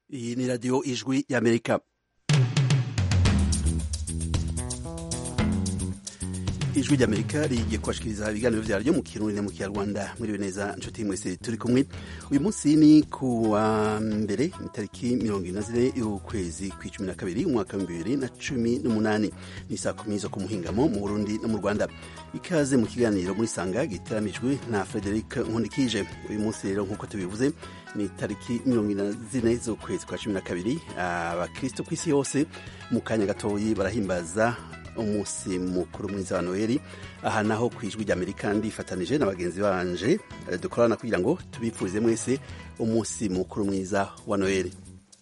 Iyi ni radiyo ijwi y'Amerika. ijwi ry'amerika rigiye kubashikiriza ibiganiro vyaryo mu kirundi no mu kinyarwanda mwiriwe neza nshuti mwese turi kumwe uyu munsi ni ku wa mbere itariki mirongo ine na zine y'ukwezi kw'icumi na kabiri umwaka w'ibihumbi bibiri na cumi n'umunani ni saa kumi zo ku muhingamo mu burundi no mu rwanda ikaze mu kiganiro muri sanga giteramijwe na frederic nkundikije uyu munsi rero nk'uko tubivuze ni itariki mirongo ine na zine z'ukwezi kwa cumi na kabiri abakristo ku isi yose mu kanya gatoyi barahimbaza umunsi mukuru mwiza wa noheli aha naho ku ijwi ry'amerika ndifatanije na bagenzi banje dukorana kugira ngo tubipfurize mwese umunsi mukuru mwiza wa noheli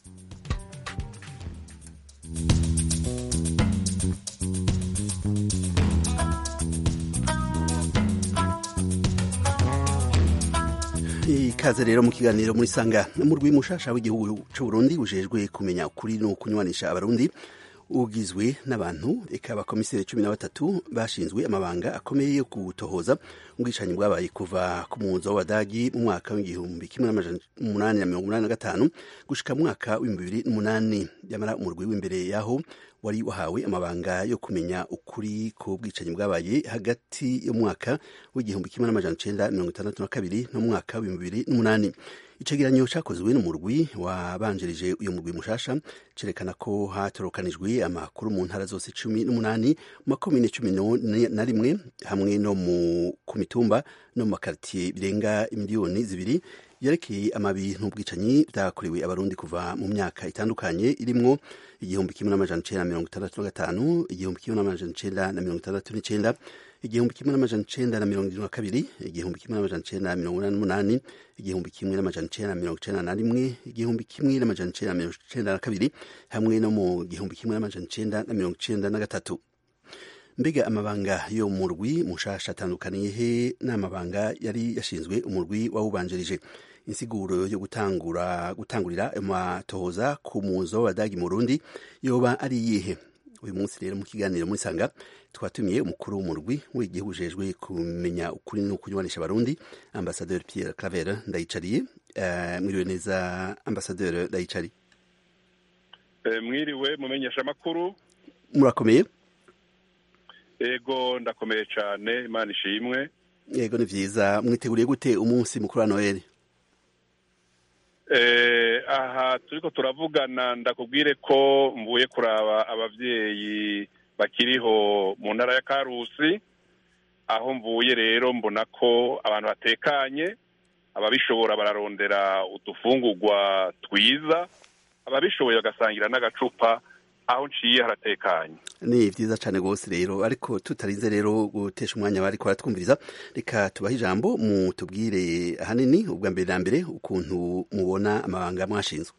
ikaze rero mu kiganiro muri sanga mu rw'imushasha w'igihugu c'uburundi bujejwe kumenya ukuri no kunywanisha abarundi ugizwe n'abantu eka abakomiseri cumi na batatu bashinzwe amabanga akomeye yo gutohoza ubwicanyi bwabaye kuva ku muzo w'abadagi mu mwaka w'igihumbi kimwe n'amajana umunani na mirongo umunani na gatanu gushika mu mwaka w'ibihumbi bibiri n'umunani nyamara umurwi w'imbere yaho wari wahawe amabanga yo kumenya ukuri ku bwicanyi bwabaye hagati y'umwaka w'igihumbi kimwe n'amajana icenda mirongo itandatu na kabiri n'umwaka w'ibihumbi bibiri n'umunani icegeranyo cakozwe n'umurwi wabanjirije uyu murwi mushasha cerekana ko hatorokanijwe amakuru mu ntara zose cumi n'umunani mu makomine cumi na rimwe hamwe no mu ku mitumba no mu makaritiye birenga imiliyoni zibiri yerekeye amabi n'ubwicanyi byakorewe abarundi kuva mu myaka itandukanye irimwo igihumbi kimwe n'amajana icenda na mirongo itandatu na gatanu igihumbi kimwe n'amajana icenda na mirongo itandatu n'icenda igihumbi kimwe n'amajana icenda na mirongo irindwi na kabiri igihumbi kimwe n'amajana icenda na mirongo inani n'umunani igihumbi kimwe n'amajana icenda na mirongo icenda na rimwe igihumbi kimwe n'amajana icenda na mirongo icenda na kabiri hamwe no mu gihumbi kimwe n'amajana icenda na mirongo icenda na gatatu mbega amabanga yo mu murwi mushasha atandukaniye he n'amabanga yari yashinzwe umurwi wawubanjirije insiguro yo gutangura gutangurira amatohoza ku muzo w'abadagi mu Burundi yoba ari iyihe uyu munsi rero mu kiganiro muri sanga twatumiye umukuru w'umurwi w'igihugu ujejwe kumenya ukuri no kunywanisha abarundi ambasaderi Pierre Claver ndayicariye uh, mwiriwe neza ambasaderi ndayicari e, mwiriwe mumenyesha amakuru murakomeye ego ndakomeye cyane imana ishimwe yego ni vyiza mwiteguriye gute umunsi mukuru wa noheli aha turiko turavugana ndakubwire ko mvuye kuraba abavyeyi bakiriho mu ntara ya karusi aho mvuye rero mbona ko abantu batekanye ababishobora bararondera udufungurwa twiza ababishoboye bagasangira n'agacupa aho nciye haratekanye ni vyiza cane gose rero ariko tutarinze rero gutesha umwanya bariko baratwumviriza reka tubahe ijambo mutubwire ahanini ubwa mbere na mbere ukuntu mubona amabanga mwashinzwe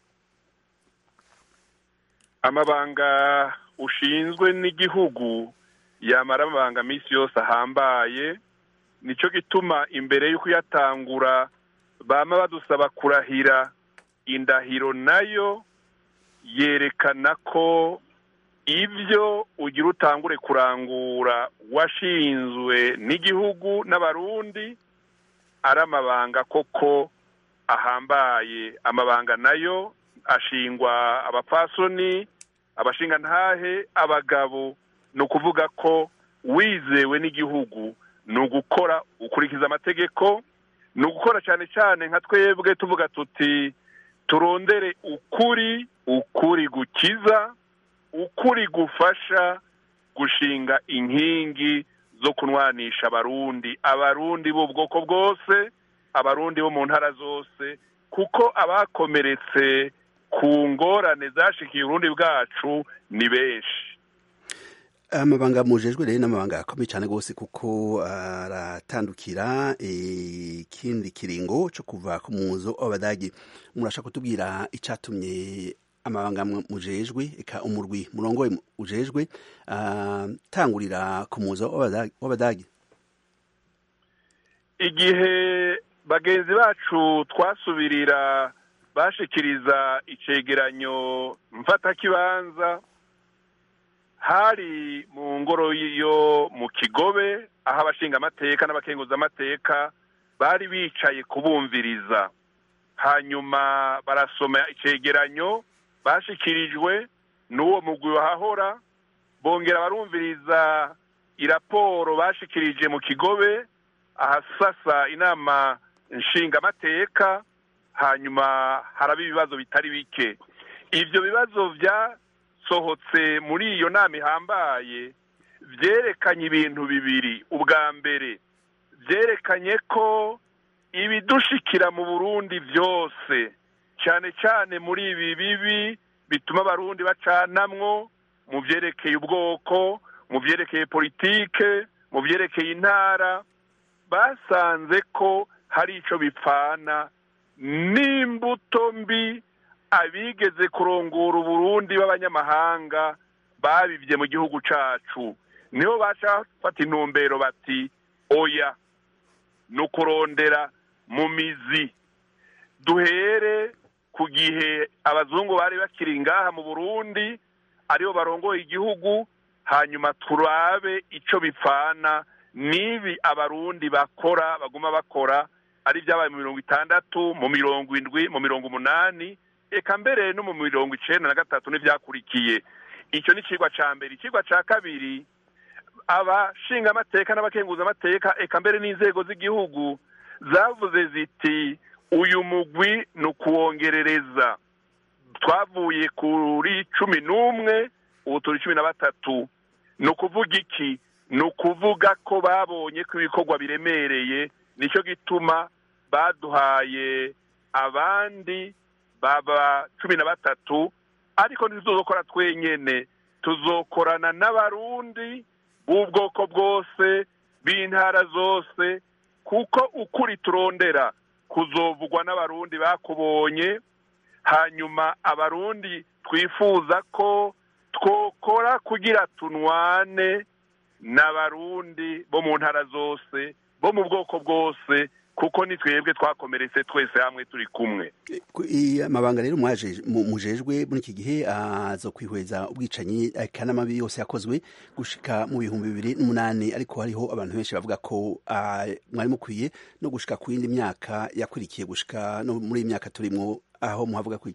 amabanga ushinzwe n'igihugu yamara amabanga minsi yose ahambaye nico gituma imbere y'uko uyatangura bama badusaba kurahira indahiro nayo yerekana ko ibyo ugira utangure kurangura washinzwe n'igihugu n'abarundi ari amabanga koko ahambaye amabanga nayo ashingwa abapfasoni abashingantahe abagabo ni ukuvuga ko wizewe n'igihugu ni ugukora ukurikiza amategeko ni ugukora cyane cyane nka twebwe tuvuga tuti turondere ukuri ukuri gukiza ukuri gufasha gushinga inkingi zo kunwanisha abarundi abarundi b'ubwoko bwose abarundi bo mu ntara zose kuko abakomeretse ku ngorane zashikiye urundi bwacu ni benshi amabanga mujejwe rero n'amabanga akomeye cyane rwose kuko aratandukira ikindi kiringo cyo kuva ku muzo w'abadagi murashaka kutubwira icyatumye amabanga mujejwe eka umurwi murongoye ujejwe atangurira ku muzo w'abadagi igihe bagenzi bacu twasubirira bashikiriza icegeranyo mfatakibanza hari mu ngoro yo mu kigobe aho abashinga amateka n'abakenguza amateka bari bicaye kubumviriza hanyuma barasoma icegeranyo bashikirijwe n'uwo mugwi wahahora bongera barumviriza iraporo bashikirije mu kigobe ahasasa inama nshingamateka hanyuma haraba ibibazo bitari bike ibyo bibazo byasohotse muri iyo nama ihambaye byerekanye ibintu bibiri ubwa mbere byerekanye ko ibidushikira mu burundi byose cyane cyane muri ibi bibi bituma abarundi bacanamwo mu byerekeye ubwoko mu byerekeye politike mu byerekeye intara basanze ko hari icyo bipfana n'imbuto mbi abigeze kurongora uburundi b'abanyamahanga babibye mu gihugu cyacu niho bafata intumbero bati oya ni ukurondera mu mizi duhere ku gihe abazungu bari bakiri ngaha mu burundi aribo barongoye igihugu hanyuma turabe icyo bipfana n'ibi abarundi bakora baguma bakora ari ibyabaye mu mirongo itandatu mu mirongo indwi mu mirongo umunani eka mbere no mu mirongo icyenda na gatatu n'ibyakurikiye icyo ni ikigwa cya mbere ikigwa cya kabiri abashingamateka n'abakenguzamateka eka mbere n'inzego z'igihugu zavuze ziti uyu mugwi ni ukuwongerereza twavuye kuri cumi n'umwe ubu turi cumi na batatu ni ukuvuga iki ni ukuvuga ko babonye ko ibikorwa biremereye nicyo gituma baduhaye abandi baba cumi na batatu ariko ntituzokora twenyine tuzokorana n'abarundi b'ubwoko bwose b'intara zose kuko ukuri turondera kuzovugwa n'abarundi bakubonye hanyuma abarundi twifuza ko twokora kugira tunwane n'abarundi bo mu ntara zose bo mu bwoko bwose kuko ni twebwe twakomeretse twese hamwe turi kumwe amabanga rero mujejwe muri iki gihe aza kwihweza ubwicanyi n'amabi yose yakozwe gushika mu bihumbi bibiri n'umunani ariko hariho abantu benshi bavuga ko mwari mukwiye no gushika ku yindi myaka yakurikiye gushika no muri iyi myaka turimwo aho muhavuga ko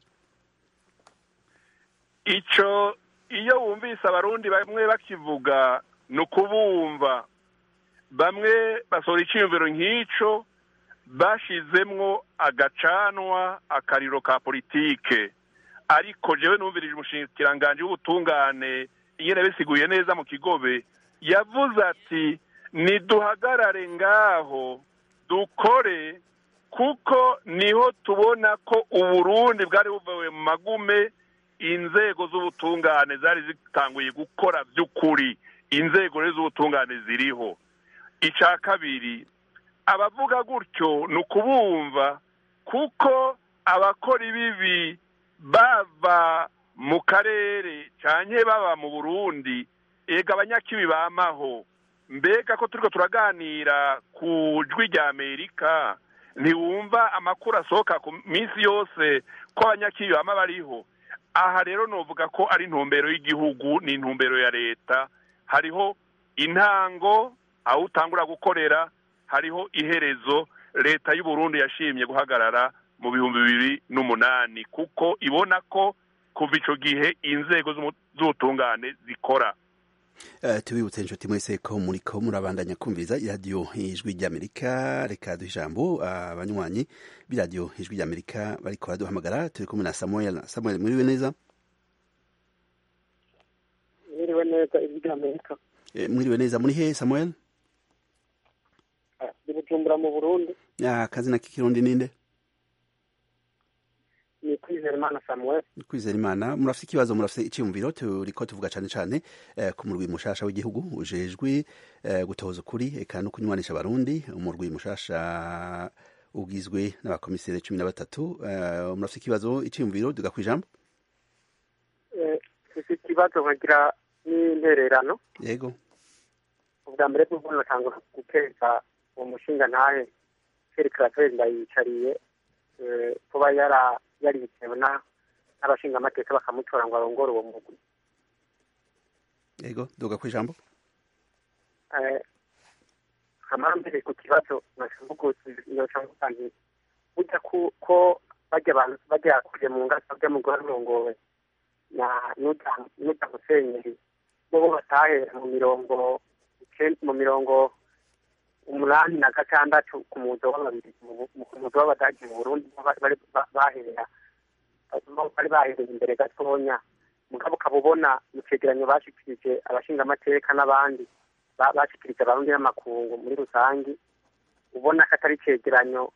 icyo iyo wumvise abarundi bamwe bakivuga ni ukubumva bamwe basohora icyiyumviro nk'icyo bashizemwo agacanwa akariro ka politike ariko jewe numvirije umushikiranganji w'ubutungane ingene bisiguye neza mu kigobe yavuze ati niduhagarare ngaho dukore kuko niho tubona ko uburundi bwari buvuye mu magume inzego z'ubutungane zari zitanguye gukora by'ukuri inzego rero z'ubutungane ziriho icya kabiri abavuga gutyo ni ukubumva kuko abakora ibibi bava mu karere cyane baba mu burundi ega abanyakibi bamaho mbega ko turi turaganira ku jwi rya amerika ntiwumva amakuru asohoka ku minsi yose ko abanyakibi bama bariho aha rero nuvuga ko ari intumbero y'igihugu ni intumbero ya leta hariho intango aho utangura gukorera hariho iherezo leta y'uburundi yashimye guhagarara mu bihumbi bibiri n'umunani kuko ibona ko kuva icyo gihe inzego z'ubutungane zikora tubibutse inshuti mwese ko muri ko murabandanya kumviriza iradiyo ijwi ry'amerika reka duha ijambo abanywanyi b'iradiyo ijwi ry'amerika bariko baraduhamagara turi kumwe na samuel samuel muriwe neza mwiriwe neza ijwi ry'amerika mwiriwe neza muri he samuel ni bujumbura mu burundi akazina k'ikirundi ninde ni kwizera imana samuel kwizera imana murafite ikibazo murafite icyiyumviro turiko tuvuga cyane cyane ku murwi mushasha w'igihugu ujejwe gutoza ukuri eka no kunywanisha abarundi umurwi mushasha ugizwe n'abakomiseri cumi na batatu murafite ikibazo icyiyumviro duga ku ijambo mfite ikibazo nkagira n'intererano yego ubwa mbere bwo natangura guteza uwo mushinga ntahe Pierre Claver ndayicariye kuba yara yaritewe n'abashingamateka bakamutora ngo arongore uwo mugwi yego duga ku ijambo kamara mbere ku kibazo noca mvuga nti burya ko bajya abantu bajya kure mu ngasa bajya mu guharongowe na n'uta musenyeri bo batahera mu mirongo mu mirongo umunani na gatandatu ku muzo w'ababiri ku muzo w'abadagi mu burundi bari bahera bari bahereye imbere gatonya mugabo ukaba ubona mu cegeranyo bashikirije abashingamateka n'abandi bashikirije abarundi n'amakungu muri rusange ubona ko atari icegeranyo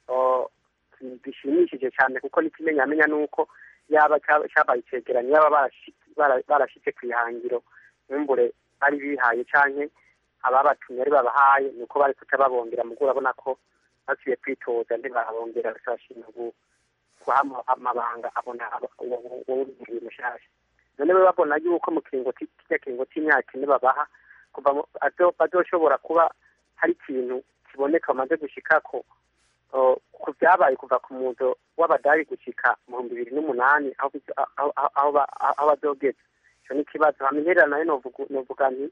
gishimishije cyane kuko n'ikimenyamenya ni uko yaba cyabaye icegeranyo yaba barashyize ku ihangiro nkumbure bari bihaye canke ababatumye ari babahaye ni uko bari kuca babongera mugo urabona ko basubiye kwitoza ntibabongera bashima guha amabanga abona uwugiye mushasha none we babona yuko mu kiringo kijya kiringo c'imyaka ine babaha kuva bazoshobora kuba hari ikintu kiboneka bamaze gushikako ku byabaye kuva ku muzo w'abadari gushika mu bihumbi bibiri n'umunani aho bazogeza ico ni ikibazo hama interera nayo novuga nti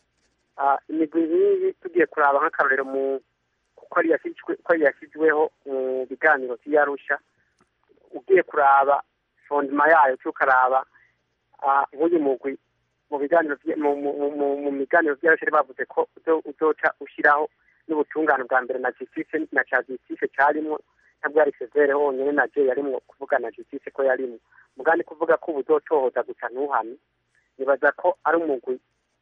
imigwi nk'iyi tugiye kuraba nk'akarorero mu kuko yashyizweho mu biganiro vy'iyarusha ugiye kuraba fondima yayo tukaraba nk'uyu mugwi mu biganiro mu miganiro vy'iyarusha bavuze ko uzoca ushiraho n'ubutungane bwa mbere na justice na ca justice carimwo ntabwo yari severe honyene na je yarimwo kuvuga na justice ko yarimwo mugandi kuvuga ko ubuzotohoza gusa ntuhame nibaza ko ari umugwi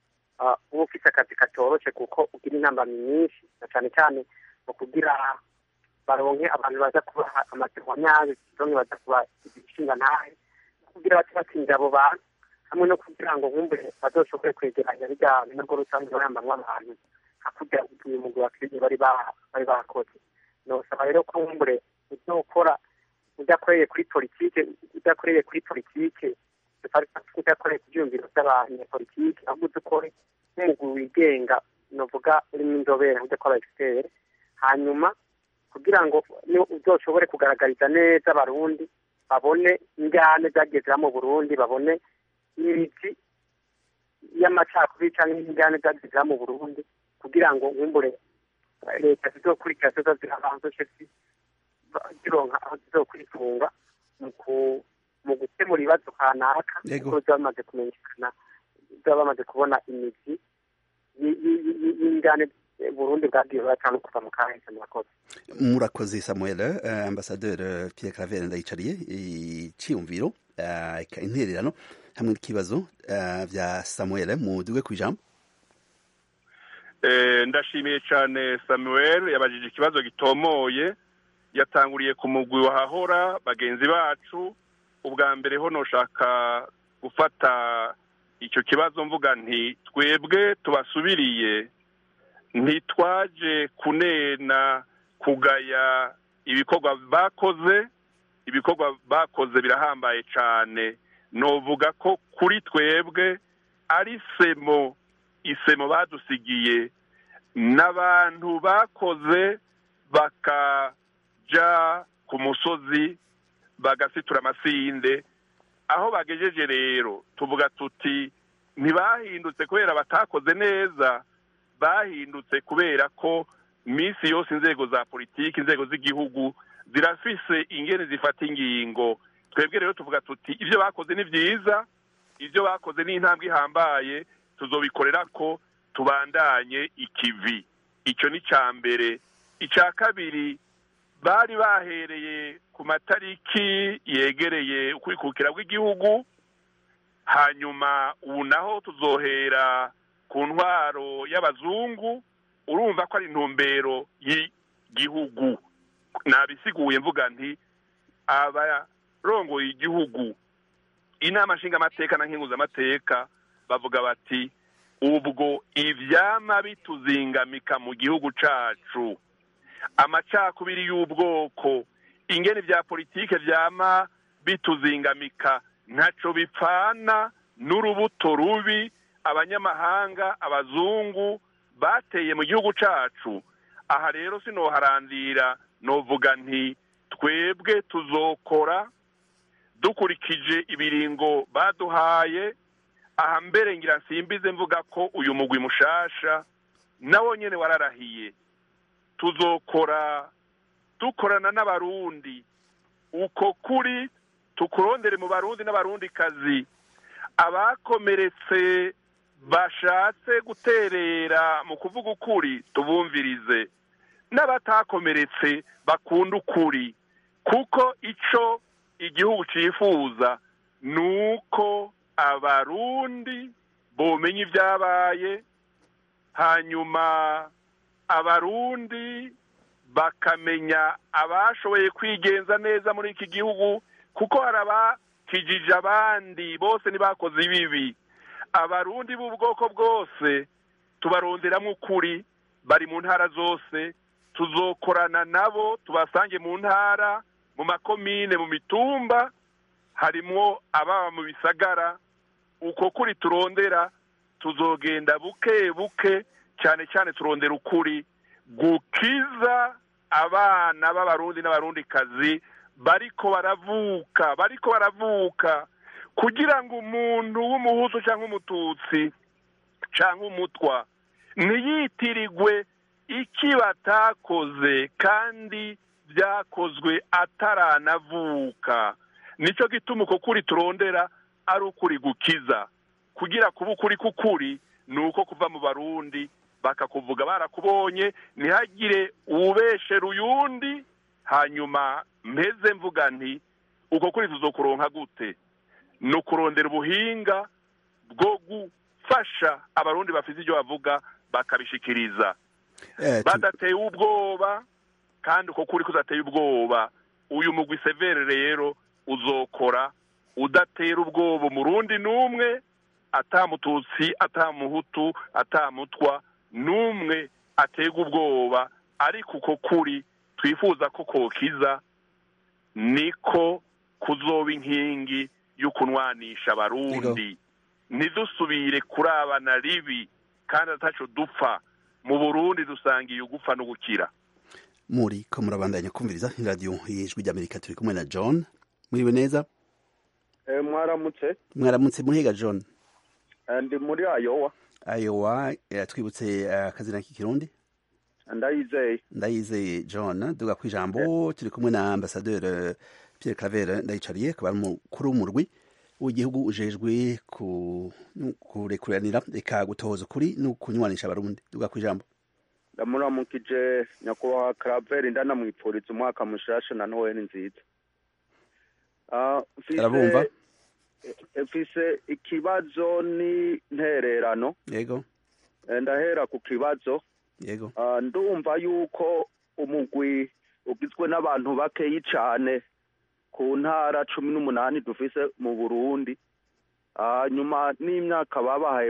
uba ufite akazi katoroshe kuko ugira intambamyi nyinshi na cyane cyane mu kugira baronke abantu baza kubaha amategeko nyayo bamwe baza kuba ibishinga ntahe kugira bati batsinda abo bantu hamwe no kugira ngo nkumbure bazoshobore kwegeranya bijya nabwo rusange bayambamwo abantu hakurya uyu mugwi wa kirigi bari bari bakoze nosaba rero ko nkumbure uzokora udakoreye kuri politike udakoreye kuri politike udakoreye ku byumviro by'abanyapolitike ahubwo udukore nk'umugwi wigenga novuga urimo inzobere udakora egisiteri hanyuma kugira ngo uzoshobore kugaragariza neza abarundi babone ingane zageze mu burundi babone imizi y'amacakubiri cyangwa ingane zageze mu burundi kugira ngo nkumbure leta zizokurikira zoza zirabanzoshe zironka aho zizokwitunga mu gukemura ibibazo kanaka kuko ziba bamaze kumenyekana ziba bamaze kubona imizi y'ingane burundi bwagiye buracana kuva mu kahise murakoze murakoze samuel uh, ambasaderi pierre claver ndayicariye iciyumviro uh, intererano hamwe n'ikibazo uh, vya samuel muduge ku ijambo ndashimiye cyane samuel yabajije ikibazo gitomoye yatanguriye ku mugwi wahahora bagenzi bacu ubwa mbere ho noshaka gufata icyo kibazo mvuga nti twebwe tubasubiriye ntitwaje kunena kugaya ibikorwa bakoze ibikorwa bakoze birahambaye cyane novuga ko kuri twebwe ari semo isemo badusigiye n'abantu bakoze bakaja ku musozi bagasitura amasinde aho bagejeje rero tuvuga tuti ntibahindutse kubera batakoze neza bahindutse kubera ko minsi yose inzego za politiki inzego z'igihugu zirafise ingene zifata ingingo twebwe rero tuvuga tuti ibyo bakoze ni byiza ibyo bakoze ni intambwe ihambaye tuzobikorera ko tubandanye ikivi icyo ni icya mbere icya kabiri bari bahereye ku matariki yegereye ukwikukira bw'igihugu hanyuma ubu naho tuzohera ku ntwaro y'abazungu urumva ko ari intumbero y'igihugu nabisiguye mvuga nti abarongoye igihugu inama nshingamateka na nkinguzamateka bavuga bati ubwo ivyama bituzingamika mu gihugu cacu amacakubiri y'ubwoko ingene vya politike vyama bituzingamika ntaco bipfana n'urubuto rubi abanyamahanga abazungu bateye mu gihugu cacu aha rero sinoharandira novuga nti twebwe tuzokora dukurikije ibiringo baduhaye aha mbere ngira nsimbize mvuga ko uyu mugwi mushasha nawo nyene wararahiye tuzokora dukorana n'abarundi uko kuri tukurondere mu barundi n'abarundikazi abakomeretse bashatse guterera mu kuvuga ukuri tubumvirize n'abatakomeretse bakunda ukuri kuko icyo igihugu cyifuza ni uko abarundi bomenya ibyabaye hanyuma abarundi bakamenya abashoboye kwigenza neza muri iki gihugu kuko hari abakijije abandi bose ntibakoze ibibi abarundi b'ubwoko bwose tubaronderamo ukuri bari mu ntara zose tuzokorana nabo tubasange mu ntara mu makomine mu mitumba harimo ababa mu bisagara uko kuri turondera tuzogenda buke buke cyane cyane turondera ukuri gukiza abana b'abarundi n'abarundikazi bariko baravuka bariko baravuka kugira ngo umuntu w'umuhutu cyangwa umututsi cyangwa umutwa ntiyitirirwe iki batakoze kandi byakozwe ataranavuka nicyo gituma uko kuri turondera ari ukuri gukiza kugira kuba ukuri k'ukuri ni uko kuva mu barundi bakakuvuga barakubonye ntihagire uwubeshera uyundi hanyuma mpeze mvuga nti uko kuri tuzokuronka gute ni ukurondera ubuhinga bwo gufasha abarundi bafite ibyo bavuga bakabishikiriza badateye ubwoba kandi uko kuri kudateye ubwoba uyu mugwi severe rero uzokora udatera ubwoba umurundi n'umwe atamututsi atamuhutu atamutwa n'umwe atega ubwoba ariko uko kuri twifuza ko kokiza niko kuzoba inkingi y'ukunwanisha abarundi ntidusubire kurabana ribi kandi ataco dupfa mu burundi dusangiye ugupfa no gukira muri ko murabandanya kumviriza iradiyo y'ijwi ry'amerika turi kumwe na john muriwe neza mwaramutse mwaramutse muhiga john ndi muri ayowa ayowa twibutse akazina k'ikirundi ndayizeye ndayizeye john duga ku ijambo turi kumwe na ambasaderi pierre claver ndayicariye akaba ari umukuru w'umurwi w'igihugu ujejwe kurekuranira reka gutohoza ukuri no kunywanisha abarundi duga ku ijambo ndamuramukije nyakubahwa claver ndanamwipfuriza umwaka mushasha na noheli nziza arabumva mfise ikibazo n'intererano yego ndahera ku kibazo yego ndumva yuko umugwi ugizwe n'abantu bakeyi cyane ku ntara cumi n'umunani dufise mu burundi nyuma n'imyaka babahaye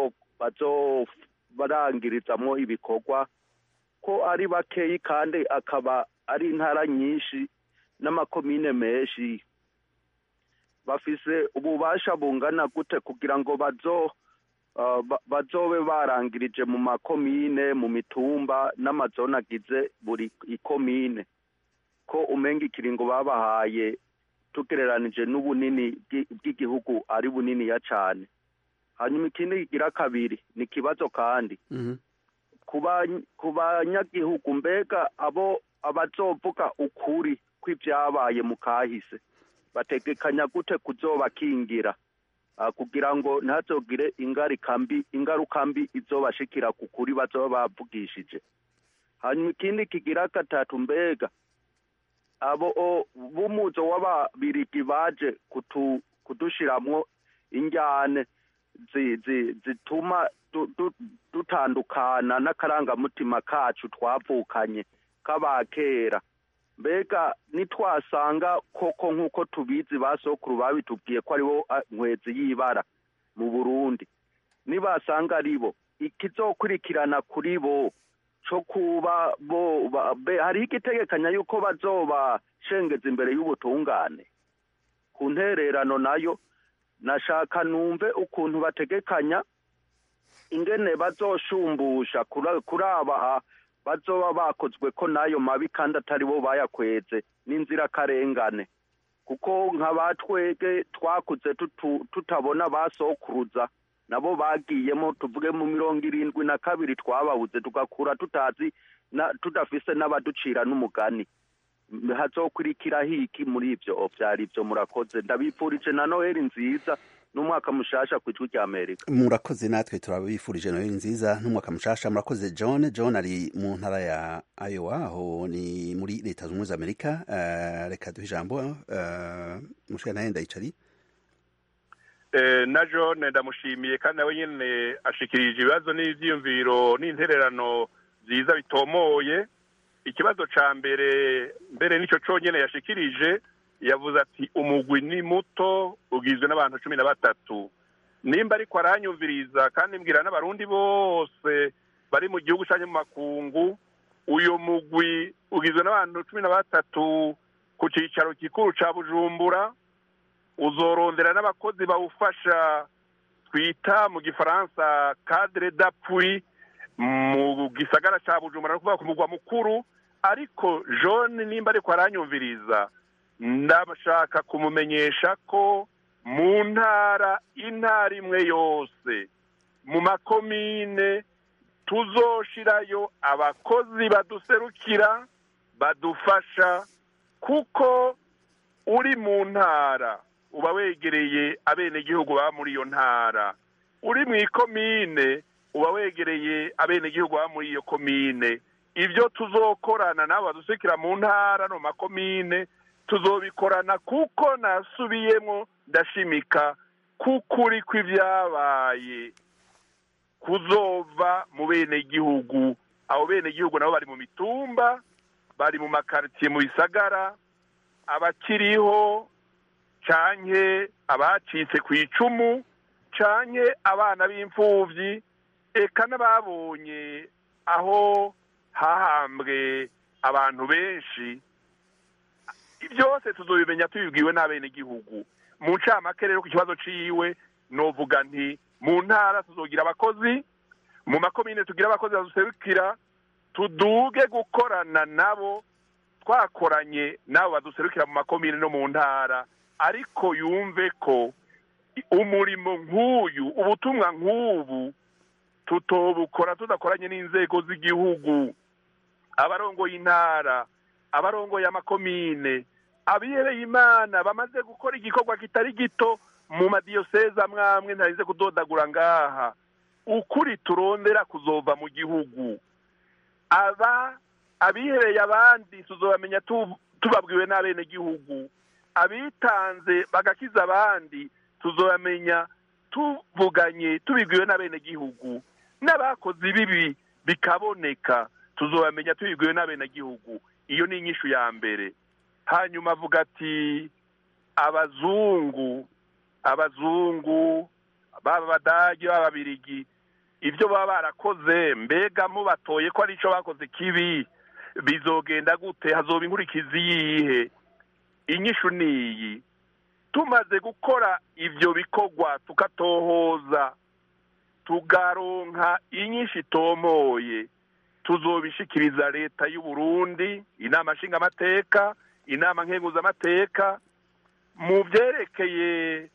bazobarangirizamo ibikorwa ko ari bakeyi kandi akaba ari intara nyinshi n'amakomine menshi bafise ububasha bungana gute kugira ngo bazo bazobe barangirije mu makomine mu mitumba n'amazone agize buri ikomine ko umenga ikiringo babahaye tugereranije n'ubunini bw'igihugu ari buniniya cyane hanyuma ikindi kigira kabiri ni ikibazo kandi ku banyagihugu mbega abo abazovuga ukuri kw'ibyabaye mu kahise bategekanya gute kuzobakingira kugira ngo ntazogire ingaruka mbi izobashikira ku kuri bazoba bavugishije hanyuma ikindi kigira gatatu mbega abo b'umuzo w'ababirigi baje kudushiramwo injyane zituma dutandukana n'akarangamutima kacu twavukanye k'abakera mbega nitwasanga koko nk'uko tubizi ba sokuru babitubwiye ko aribo nkwezi y'ibara mu burundi nibasanga ari bo ikizokurikirana kuri bo cyo kuba bo hariho igitegekanya yuko bazobashengeza imbere y'ubutungane ku ntererano nayo nashaka numve ukuntu bategekanya ingene bazoshumbusha kuri aba bazoba bakozwe ko n'ayo mabi kandi atari bo bayakweze n'inzirakarengane kuko nka batwege twakuze tutabona basokuruza nabo bagiyemo tuvuge mu mirongo irindwi na kabiri twababuze tugakura tutazi tudafise n'abaducira n'umugani hazokurikira hiki muri ivyo vyari ivyo murakoze ndabipfurije na noheli nziza n'umwaka mushasha ku ijwi rya amerika murakoze natwe turabifurije noheli nziza n'umwaka mushasha murakoze john john ari mu ntara ya iowa aho ni muri leta zunze ubumwe za amerika uh, reka duhe ijambo uh, mushika naye ndayicari eh, na john ndamushimiye kandi nawe nyene ashikirije ibibazo n'ivyiyumviro n'intererano vyiza bitomoye ikibazo ca mbere mbere nico conyene yashikirije yavuze ati umugwi ni muto ugizwe n'abantu cumi na batatu nimba ariko aranyumviriza kandi mbwira n'abarundi bose bari mu gihugu canke mu makungu uyu mugwi ugizwe n'abantu cumi na batatu ku cicaro gikuru ca bujumbura uzorondera n'abakozi bawufasha twita mu gifaransa cadre d'appui mu gisagara ca bujumbura no kuvuga ku mugwa mukuru ariko jone nimba ariko aranyumviriza ndashaka kumumenyesha ko mu ntara intara imwe yose mu makomine tuzoshirayo abakozi baduserukira badufasha kuko uri mu ntara uba wegereye abenegihugu baba muri iyo ntara uri mu ikomine uba wegereye abenegihugu baba muri iyo komine ibyo tuzokorana nabo baduserukira mu ntara no mu makomine tuzobikorana kuko nasubiyemo ndashimika kukuri kw'ibyabaye kuzova mu benegihugu abo benegihugu nabo bari mu mitumba bari mu makaritsiye mu bisagara abakiriho canke abacitse ku icumu canke abana b'imfuvyi eka n'ababonye aho hahambwe abantu benshi byose tuzobimenya tubibwiwe n'abenegihugu mu ncamake rero ku kibazo ciwe novuga nti mu ntara tuzogira abakozi mu makomine tugira abakozi baduserukira tuduge gukorana nabo twakoranye nabo baduserukira mu makomine no mu ntara ariko yumve ko umurimo nk'uyu ubutumwa nk'ubu tutobukora tudakoranye n'inzego z'igihugu abarongoye intara abarongoye amakomine abihereye imana bamaze gukora igikorwa kitari gito mu madiyoseze amwe amwe ntarize kudodagura ngaha ukuri turondera kuzova mu gihugu aba abihereye abandi tuzobamenya tubabwiwe n'abenegihugu abitanze bagakiza abandi tuzobamenya tuvuganye tubibwiwe n'abenegihugu n'abakoze ibibi bikaboneka tuzobamenya tubibwiwe n'abenegihugu iyo ni inyishu ya mbere hanyuma avuga ati abazungu abazungu baba abadage baba ababirigi ibyo baba barakoze mbega mubatoye ko ari icyo bakoze kibi bizogenda gute hazoba inkurikizi yihe inyishu ni iyi tumaze gukora ibyo bikorwa tukatohoza tugaronka inyinshi itomoye tuzobishikiriza leta y'u Burundi inama nshingamateka inama nkenguzamateka mu byerekeye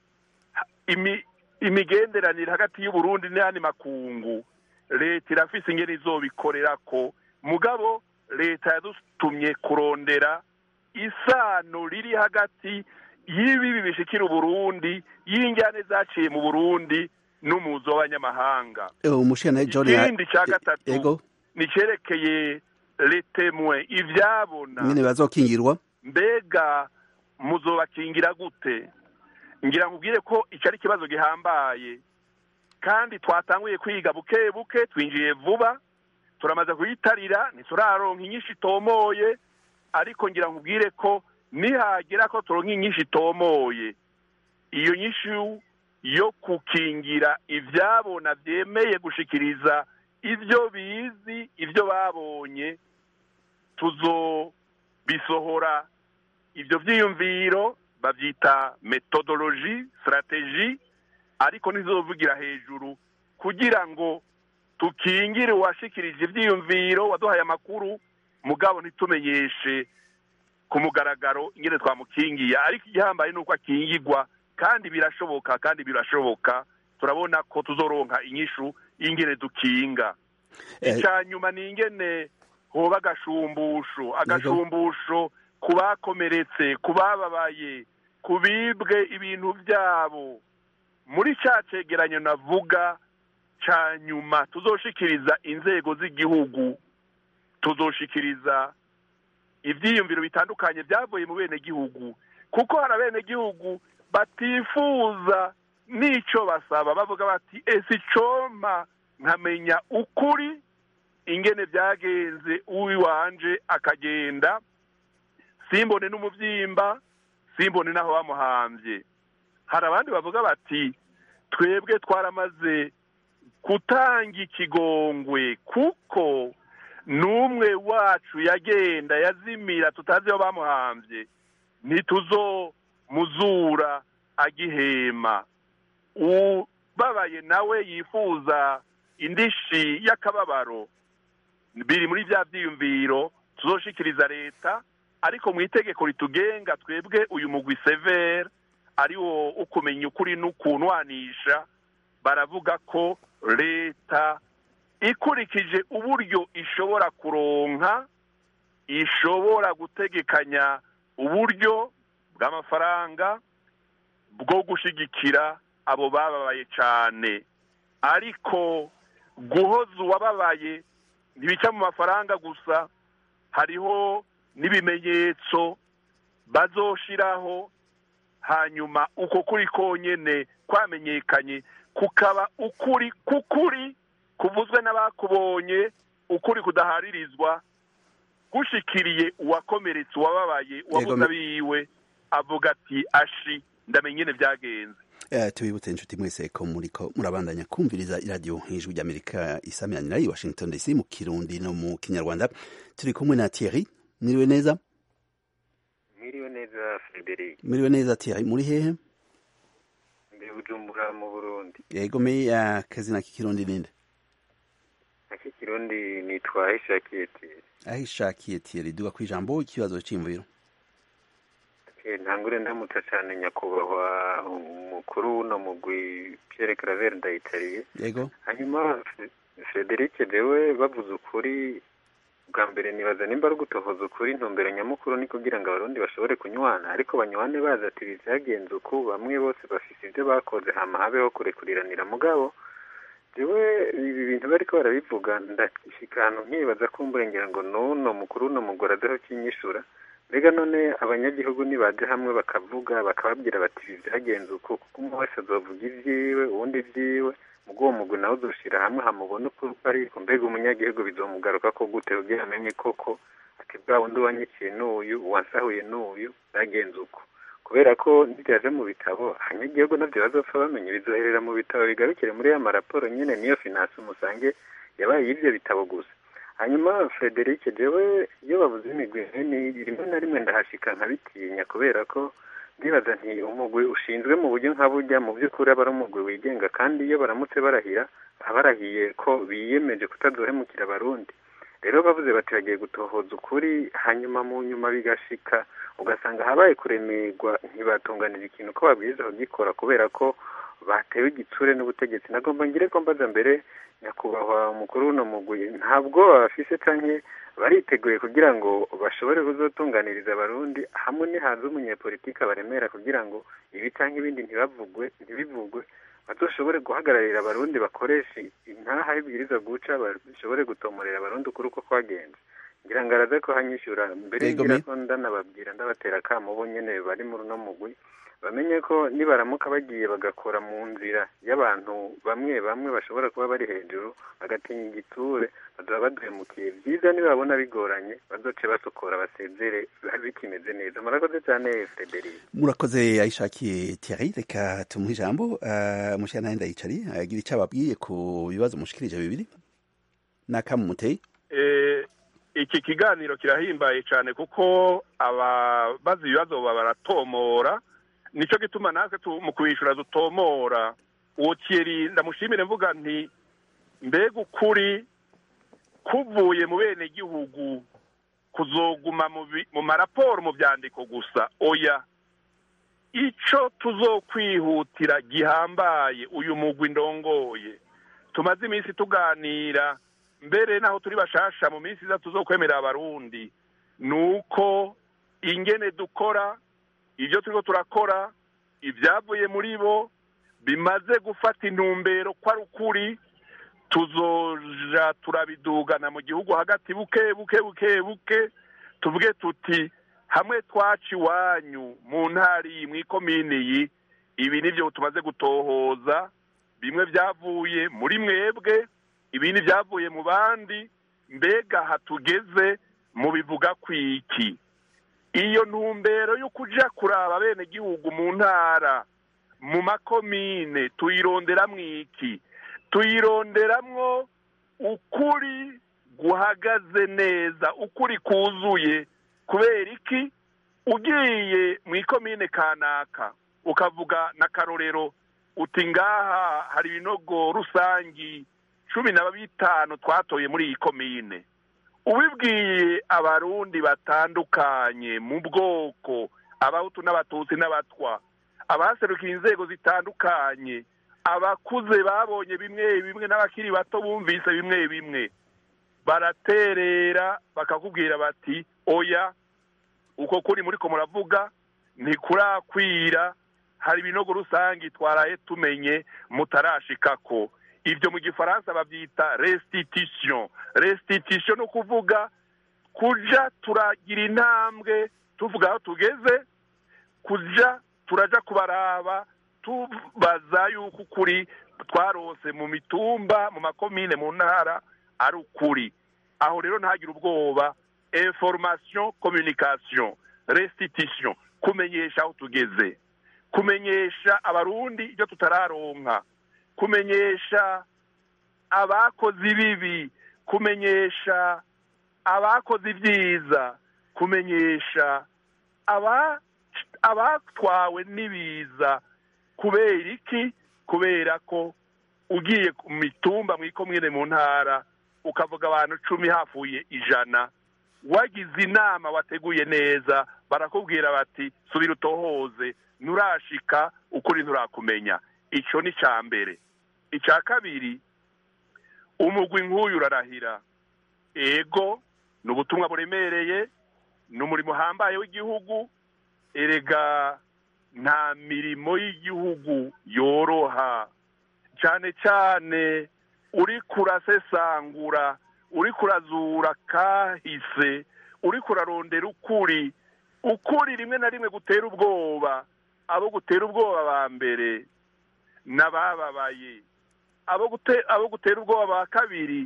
imigenderanire hagati y'u Burundi n'ayandi makungu leta irafise ingene izobikorera ko mugabo leta yadutumye kurondera isano riri hagati y'ibibi bishikira uburundi y'injyane zaciye mu burundi n'umuzi w'abanyamahanga ikindi cya gatatu ni cyerekeye letemwe ibyabona nyine bazokingirwa mbega muzobakingira gute ngira ngo ubwire ko icyo ari ikibazo gihambaye kandi twatanguye kwiga buke buke twinjiye vuba turamaze kuyitarira ntituraronka inyinshi itomoye ariko ngira ngo ubwire ko nihagera ko turonka inyinshi itomoye iyo nyinshi yo gukingira ibyabona byemeye gushikiriza ibyo bizi ibyo babonye tuzobisohora ibyo byiyumviro babyita metodoloji sitarateji ariko ntizovugira hejuru kugira ngo tukingire uwashikirije ibyiyumviro waduhaye amakuru mugabo ntitumenyeshe ku mugaragaro ingene twamukingiye ariko igihambaye ni uko akingirwa kandi birashoboka kandi birashoboka turabona ko tuzoronka inyishu y'ingene dukinga icya nyuma ni ingene hoba agashumbusho agashumbusho ku bakomeretse ku bababaye ku bibwe ibintu byabo muri cya cegeranyo navuga cya nyuma tuzoshikiriza inzego z'igihugu tuzoshikiriza ibyiyumviro bitandukanye byavuye mu bene gihugu kuko hari abenegihugu batifuza n'icyo basaba bavuga bati ese icoma nkamenya ukuri ingene byagenze uwiwanje akagenda simbone n'umubyimba simbone n'aho bamuhambye hari abandi bavuga bati twebwe twaramaze gutanga ikigongwe kuko n'umwe wacu yagenda yazimira tutazi aho bamuhambye ntituzomuzura agihema ubabaye nawe yifuza indishi y'akababaro biri muri bya byiyumviro tuzoshikiriza leta ariko mu itegeko ritugenga twebwe uyu mugwi severe ariwo ukumenya ukuri n'ukunwanisha baravuga ko leta ikurikije uburyo ishobora kuronka ishobora gutegekanya uburyo bw'amafaranga bwo gushyigikira abo bababaye cyane ariko guhoza uwababaye ntibica mu mafaranga gusa hariho n'ibimenyetso bazoshiraho hanyuma uko kuri konyene kwamenyekanye kukaba ukuri kukuri kuvuzwe n'abakubonye ukuri kudaharirizwa gushikiriye uwakomeretse uwababaye uwabuze abiwe avuga ati ashi ndamenye nyine byagenze tubibutse inshuti mwese ko muriko murabandanya kumviriza iradiyo ijwi ry'amerika isamiranyira i washington dc mu kirundi no mu kinyarwanda turi kumwe na thierry mwiriwe neza mwiriwe neza frederic mwiriwe neza thierry muri hehe mbere bujumbura mu burundi yego me akazina k'ikirundi ninde ak'ikirundi nitwa ahishakiye thierry ahishakiye thierry duga ku ijambo ikibazo cy'imviro ntangure ndamutsa cyane nyakubahwa umukuru w'uno mugwi Pierre Claver ndayitariye yego hanyuma Frederic jewe bavuze ukuri bwa mbere nibaza nimba ari ugutohoza ukuri intumbero nyamukuru ni kugira ngo abarundi bashobore kunywana ariko banywane bazi ati byagenze uku bamwe bose bafise ibyo bakoze hama habeho kurekuriranira mugabo jewe ibi bintu bariko barabivuga ndashika ahantu nkibaza ko mburengera ngo nuno mukuru w'uno mugore adeho kinyishura mbega none abanyagihugu nibaje hamwe bakavuga bakababwira bati ibi byagenze uko kuko umwe wese azovuga ibyiwe uwundi ibyiwe mugo uwo mugwi nawe uzoshira hamwe hamubona uko ariko mbega umunyagihugu bizomugaruka ko gute kugira amenye koko ati bwa wundi wanyikiye n'uyu uwansahuye n'uyu byagenze uko kubera ko nibyaje mu bitabo abanyagihugu nabyo bazopfa bamenye bizoherera mu bitabo bigarukire muri ya maraporo nyine niyo finance umusange yabaye y'ibyo bitabo gusa hanyuma frederic jewe iyo bavuze imigwi rimwe na rimwe ndahashika nkabitinya kubera ko ndibaza nti umugwi ushinzwe mu buryo nka burya mu by'ukuri aba ari umugwi wigenga kandi iyo baramutse barahira baba barahiye ko biyemeje kutazohemukira abarundi rero bavuze bati bagiye gutohoza ukuri hanyuma mu nyuma bigashika ugasanga habaye kuremerwa ntibatunganira ikintu ko babwiza kugikora kubera ko batewe igitsure n'ubutegetsi nagomba ngire ko mbaza mbere nyakubahwa umukuru w'uno mugwi ntabwo bafise canke bariteguye kugira ngo bashobore kuzotunganiriza abarundi hamwe nihaza umunyepolitike baremera kugira ngo ibi canke ibindi ntibavugwe ntibivugwe bazoshobore guhagararira abarundi bakoresha intaha y'ibwiriza guca bashobore gutomorera abarundi ukuri uko kwagenze ngira ngo araze ko hanyishyura mbere ngira ko ndanababwira ndabatera akamo bo nyene bari muri uno mugwi bamenye ko nibaramuka bagiye bagakora mu nzira y'abantu bamwe bamwe bashobora kuba bari hejuru bagatinya igiture bazaba baduhemukiye byiza nibabona bigoranye bazoce basokora basezere bikimeze neza murakoze cyane frederic murakoze ayishakiye thierry reka tumuhe ijambo uh, mushira nawe ndayicari agira icyo ababwiye ku bibazo mushikirije bibiri n'akamu muteye eh, iki kiganiro kirahimbaye cyane kuko ababaza ibibazo baratomora nicyo gituma natwe mu kubishyura dutomora uwo kiyeri ndamushimire mvuga nti mbega ukuri kuvuye mu bene gihugu kuzoguma mu maraporo mu byandiko gusa oya icyo tuzokwihutira gihambaye uyu mugwi ndongoye tumaze iminsi tuganira mbere naho turi bashasha mu minsi iza tuzokwemerera abarundi ni uko ingene dukora ibyo turiko turakora ibyavuye muri bo bimaze gufata intumbero ko ari ukuri tuzoja turabidugana mu gihugu hagati buke buke buke buke tuvuge tuti hamwe twaca iwanyu mu ntara iyi mu ikomini iyi ibi nibyo tumaze gutohoza bimwe byavuye muri mwebwe ibindi byavuye mu bandi mbega hatugeze mu bivuga kwiki iyo ntumbero yo kuja kuraba bene gihugu mu ntara mu makomine tuyironderamwo iki tuyironderamwo ukuri guhagaze neza ukuri kuzuye kubera iki ugiye mu ikomine kanaka ukavuga n'akarorero uti ngaha hari ibinogo rusangi cumi na bitanu twatoye muri iyi komine ubibwiye abarundi batandukanye mu bwoko abahutu n'abatutsi n'abatwa abaserukiye inzego zitandukanye abakuze babonye bimwe bimwe n'abakiri bato bumvise bimwe bimwe baraterera bakakubwira bati oya uko kuri muri ko muravuga ntikurakwira hari ibinogo rusange twaraye tumenye mutarashikako ibyo mu gifaransa babyita restitution restitution ni ukuvuga kuja turagira intambwe tuvuga aho tugeze kuja turaja kubaraba tubaza yuko ukuri twarose mu mitumba mu makomine mu ntara ari ukuri aho rero ntagire ubwoba information communication restitution kumenyesha aho tugeze kumenyesha abarundi ibyo tutararonka kumenyesha abakoze ibibi kumenyesha abakoze ibyiza kumenyesha abatwawe n'ibiza kubera iki kubera ko ugiye mu mitumba mu ikomine mu ntara ukavuga abantu cumi hafuye ijana wagize inama wateguye neza barakubwira bati subira utohoze nturashika ukuri nturakumenya icyo ni icya mbere icya kabiri umugwi nk'uyu urarahira ego ni ubutumwa buremereye ni umurimo uhambaye w'igihugu erega nta mirimo y'igihugu yoroha cyane cyane uri kurasesangura uri kurazura kahise uri kurarondera ukuri ukuri rimwe na rimwe gutera ubwoba abo gutera ubwoba ba mbere n'abababaye abo gutera ubwoba ba kabiri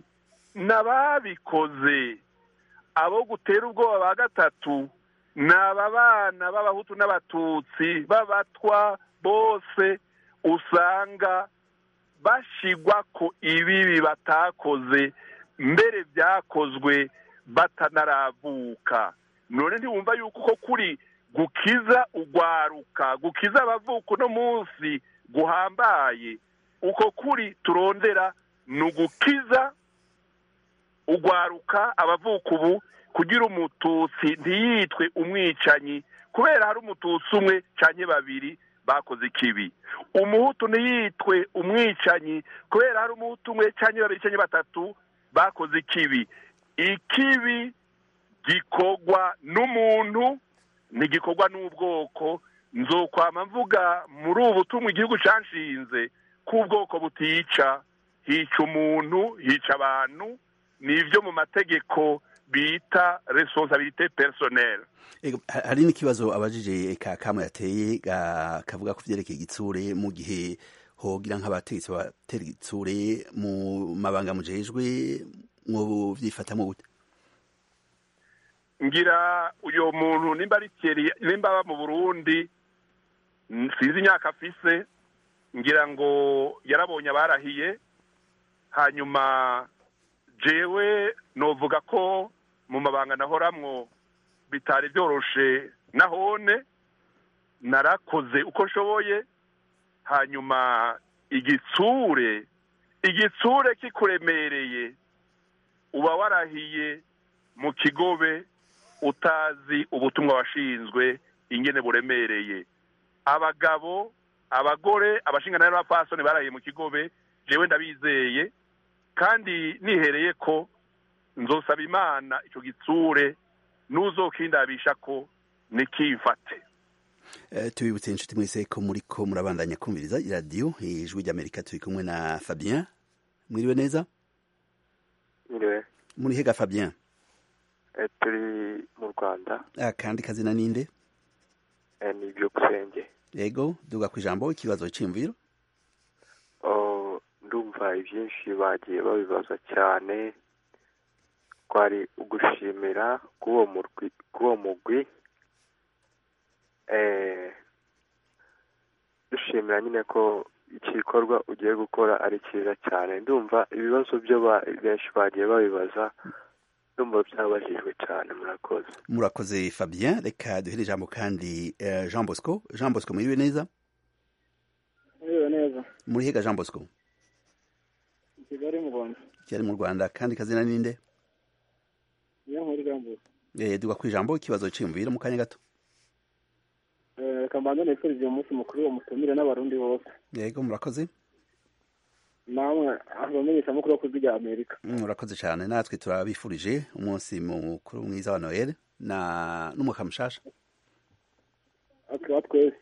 n'ababikoze abo gutera ubwoba ba gatatu ni aba bana b'abahutu n'abatutsi b'abatwa bose usanga bashigwa ko ibibi batakoze mbere byakozwe batanaravuka none ntiwumva yuko uko kuri gukiza ugwaruka gukiza abavuka uno munsi guhambaye uko kuri turondera ni ugukiza ugwaruka abavuka ubu kugira umututsi ntiyitwe umwicanyi kubera hari umututsi umwe cyane babiri bakoze ikibi umuhutu ntiyitwe umwicanyi kubera hari umuhutu umwe cyane babiri cyane batatu bakoze ikibi ikibi gikorwa n'umuntu ntigikorwa n'ubwoko nzokwama mvuga muri ubu butumwa igihugu cyanshinze ko ubwoko butica hica umuntu hica abantu ni ibyo mu mategeko bita responsabilité personnelle hari n'ikibazo abajije kamwe yateye kavuga ku byerekeye igitsure mu gihe hogira nk'abategetsi batera igitsure mu mabanga mujejwe mu byifatamo gute ngira uyu muntu nimba ari keri nimba aba mu burundi sinzi imyaka afise ngira ngo yarabonye abarahiye hanyuma jewe novuga ko mu mabanga nahoramwo bitari byoroshe nahone narakoze uko nshoboye hanyuma igitsure igitsure kikuremereye uba warahiye mu kigobe utazi ubutumwa washinzwe ingene buremereye abagabo abagore abashingana n'abapfasoni barahiye mu kigobe jewe ndabizeye kandi nihereye ko nzosaba imana icyo gitsure n'uzokindabisha ko nikifate Eh, tubibutse inshuti mwese ko muriko murabandanya kumviriza iradiyo ijwi ry'amerika turi kumwe na fabien mwiriwe neza Njyewe muri hega fabien eh, turi mu rwanda akandi kazina ninde eh, ni byukusenge yego duga ku ijambo ikibazo c'imviro Oh, ndumva ibyinshi bagiye babibaza cyane twari ugushimira k'uwo murwi k'uwo mugwi eh, dushimira nyine ko igikorwa ugiye gukora ari cyiza cyane ndumva ibibazo byo ba- benshi bagiye babibaza ndumva byabajijwe cyane murakoze murakoze fabien reka duhere ijambo kandi eh, jean bosco jean bosco mwiriwe neza Mwiriwe neza muri hega jean bosco i kigali mu rwanda kigali mu rwanda kandi kazina ninde niyo nkuru irambuye eh, duga ku ijambo ikibazo c'imviro mu kanya gato Eh, reka mbanze nifurize uyu munsi mukuru uwo mutumire n'abarundi bose yego murakoze namwe abamenyeshamakuru bo ku ijwi rya amerika Mm, murakoze cyane natwe turabifurije umunsi mukuru mwiza wa noel na n'umwaka mushasha akaba twese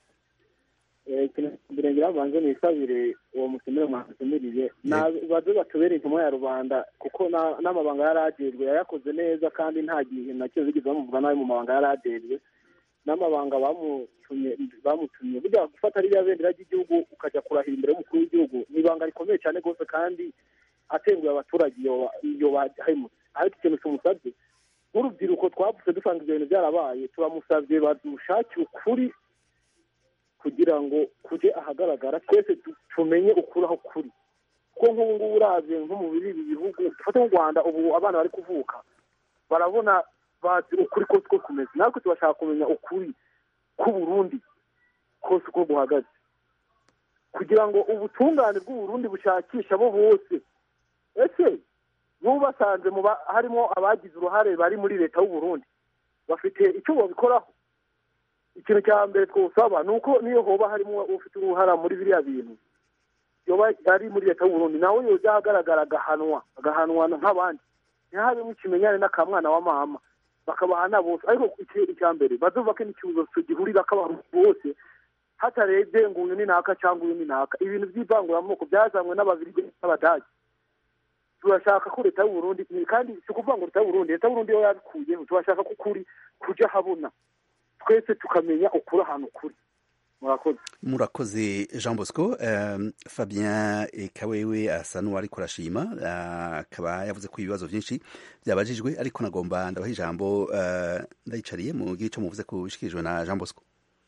Eh, ikintu mbere ngira mbanze nisabire uwo mutumire mwamutumiriye baze batubere intumwa ya rubanda kuko na- n'amabanga yari ajejwe yayakoze neza kandi nta gihe na kimwe bigeze bamuvuga nabi mu mabanga yari ajejwe n'amabanga bamutumye bamutumye burya gufata ririya bendera ry'igihugu ukajya kurahira imbere y'umukuru w'igihugu ni ibanga rikomeye cyane rwose kandi atenguye abaturage iyo iyo bahemutse ariko ikintu tumusabye nk'urubyiruko twavutse dusanga ibyo bintu byarabaye turamusabye badushakire ukuri kugira ngo kujye ahagaragara twese tu- tumenye ukuri aho kuri kuko nk'ubu ngubu uravye nko mu biri ibi bihugu dufate nk'u rwanda ubu abana bari kuvuka barabona bazi ukuri kose uko kumeze natwe tubashaka kumenya ukuri k'uburundi kose uko guhagaze kugira ngo ubutungane bw'uburundi bushakisha abo bose ese n'ubu basanze mu ba- harimo abagize uruhare bari muri leta y'uburundi bafite icyo babikoraho ikintu cya mbere twosaba ni uko niyo hoba harimo ufite uruhara muri biriya bintu yoba ari muri leta y'uburundi nawe yoza ahagaragara agahanwa agahanwa nk'abandi ntihabemo ikimenyane n'akamwana wa mama bakabahana bose ariko iki- icya mbere bazubake n'ikibazo gihurira k'abantu bose hatarebye ngo uyu ni naka cyangwa uyu ni naka ibintu by'ivanguramoko byazanywe n'ababirigi n'abadage turashaka ko leta y'uburundi kandi si ukuvuga ngo leta y'uburundi leta y'uburundi yo yabikuyeho turashaka ko ukuri kujya habona twese tukamenya ukuri ahantu kuri murakoze murakoze jean bosco um, fabien kawewe asa n'uwari kurashima ah, akaba yavuze ko ibibazo byinshi byabajijwe ariko nagomba ndabaha ijambo uh, ndayicariye mu gihe cyo muvuze ko bishikirijwe na jean bosco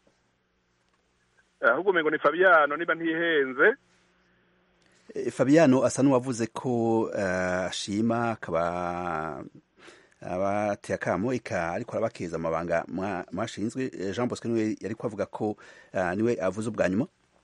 ahubwo umengo ni fabiano niba ntihenze Eh, fabiano asa n'uwavuze ko eh, ashima akaba abateye akamo eka ariko arabakeza amabanga mwa- mwashinzwe Eh, jean bosco niwe yari kuvuga ko eh, niwe avuze ubwa nyuma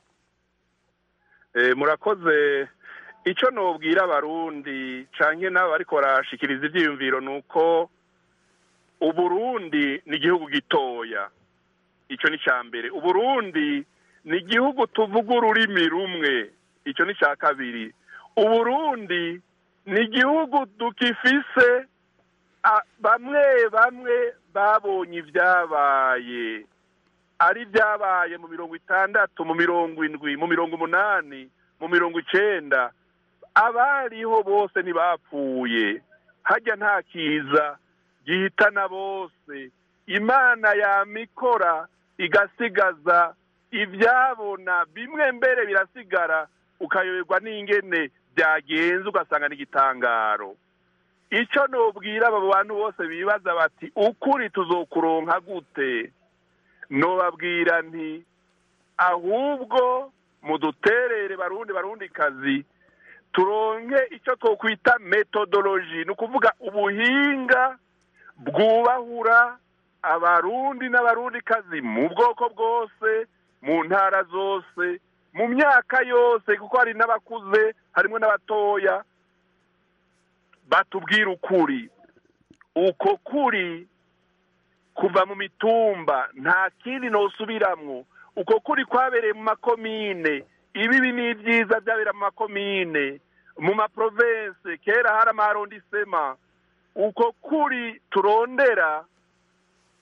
Eh, murakoze icyo nubwira abarundi canke n'abo bariko barashikiriza ivyiyumviro ni uko uburundi ni igihugu gitoya icyo ni icya mbere uburundi ni igihugu tuvuga ururimi rumwe icyo ni icya kabiri uburundi ni igihugu dukifise a- bamwe bamwe babonye ibyabaye ari ibyabaye mu mirongo itandatu mu mirongo indwi mu mirongo umunani mu mirongo icenda abariho bose ntibapfuye hajya nta kiza gihitana bose imana yamikora igasigaza ibyabona bimwe mbere birasigara ukayoberwa n'ingene byagenze ugasanga n'igitangaro icyo nubwira abo bantu bose bibaza bati ukuri tuzokuronka gute nobabwira nti ahubwo muduterere barundi barundi kazi turonke icyo twokwita metodoloji ni ukuvuga ubuhinga bwubahura abarundi n'abarundi kazi mu bwoko bwose mu ntara zose mu myaka yose kuko hari n'abakuze harimo n'abatoya batubwira ukuri uko kuri kuva mu mitumba nta kindi nosubiramwo uko kuri kwabereye mu makomine ibibi n'ibyiza byabera mu makomine mu maprovense kera hari amarondisema uko kuri turondera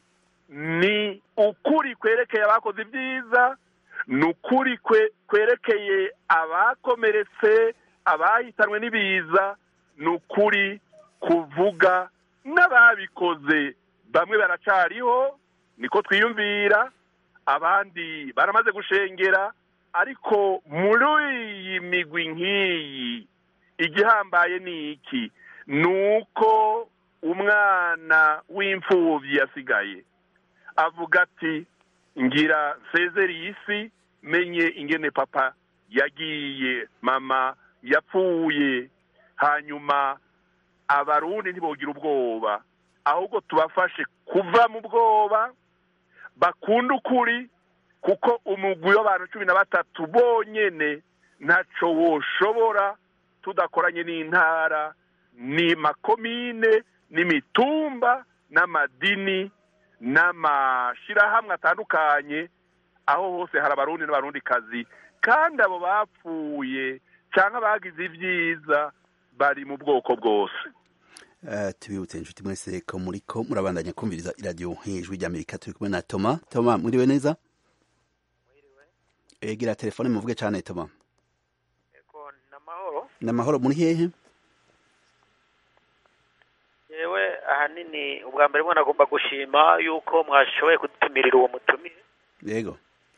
ni ukuri kwerekeye abakoze ibyiza ni ukuri kwerekeye abakomeretse abahitanwe n'ibiza ni ukuri kuvuga n'ababikoze bamwe baracariho niko twiyumvira abandi baramaze gushengera ariko muri iyi migwi nk'iyi igihambaye ni iki ni uko umwana w'imfubyi yasigaye avuga ati ngira nsezeri isi menye ingene papa yagiye mama yapfuye hanyuma abarundi ntibogire ubwoba ahubwo tubafashe kuva mu bwoba bakunda ukuri kuko umugwi w'abantu cumi na batatu bonyene ntaco woshobora tudakoranye n'intara ni makomine n'imitumba n'amadini n'amashirahamwe atandukanye aho hose hari abarundi n'abarundikazi kandi abo bapfuye cyangwa bagize ibyiza bari mu bwoko bwose tubibutse inshuti mwese ko muri ko murabandanya kumviriza iradiyo nk'ijwi ry'amerika turi kumwe na toma toma mwiriwe neza egira telefone muvuge cyane toma ni amahoro muri hehe yewe ahanini ubwa mbere mwana agomba gushima yuko mwashoboye kudutumirira uwo mutumire yego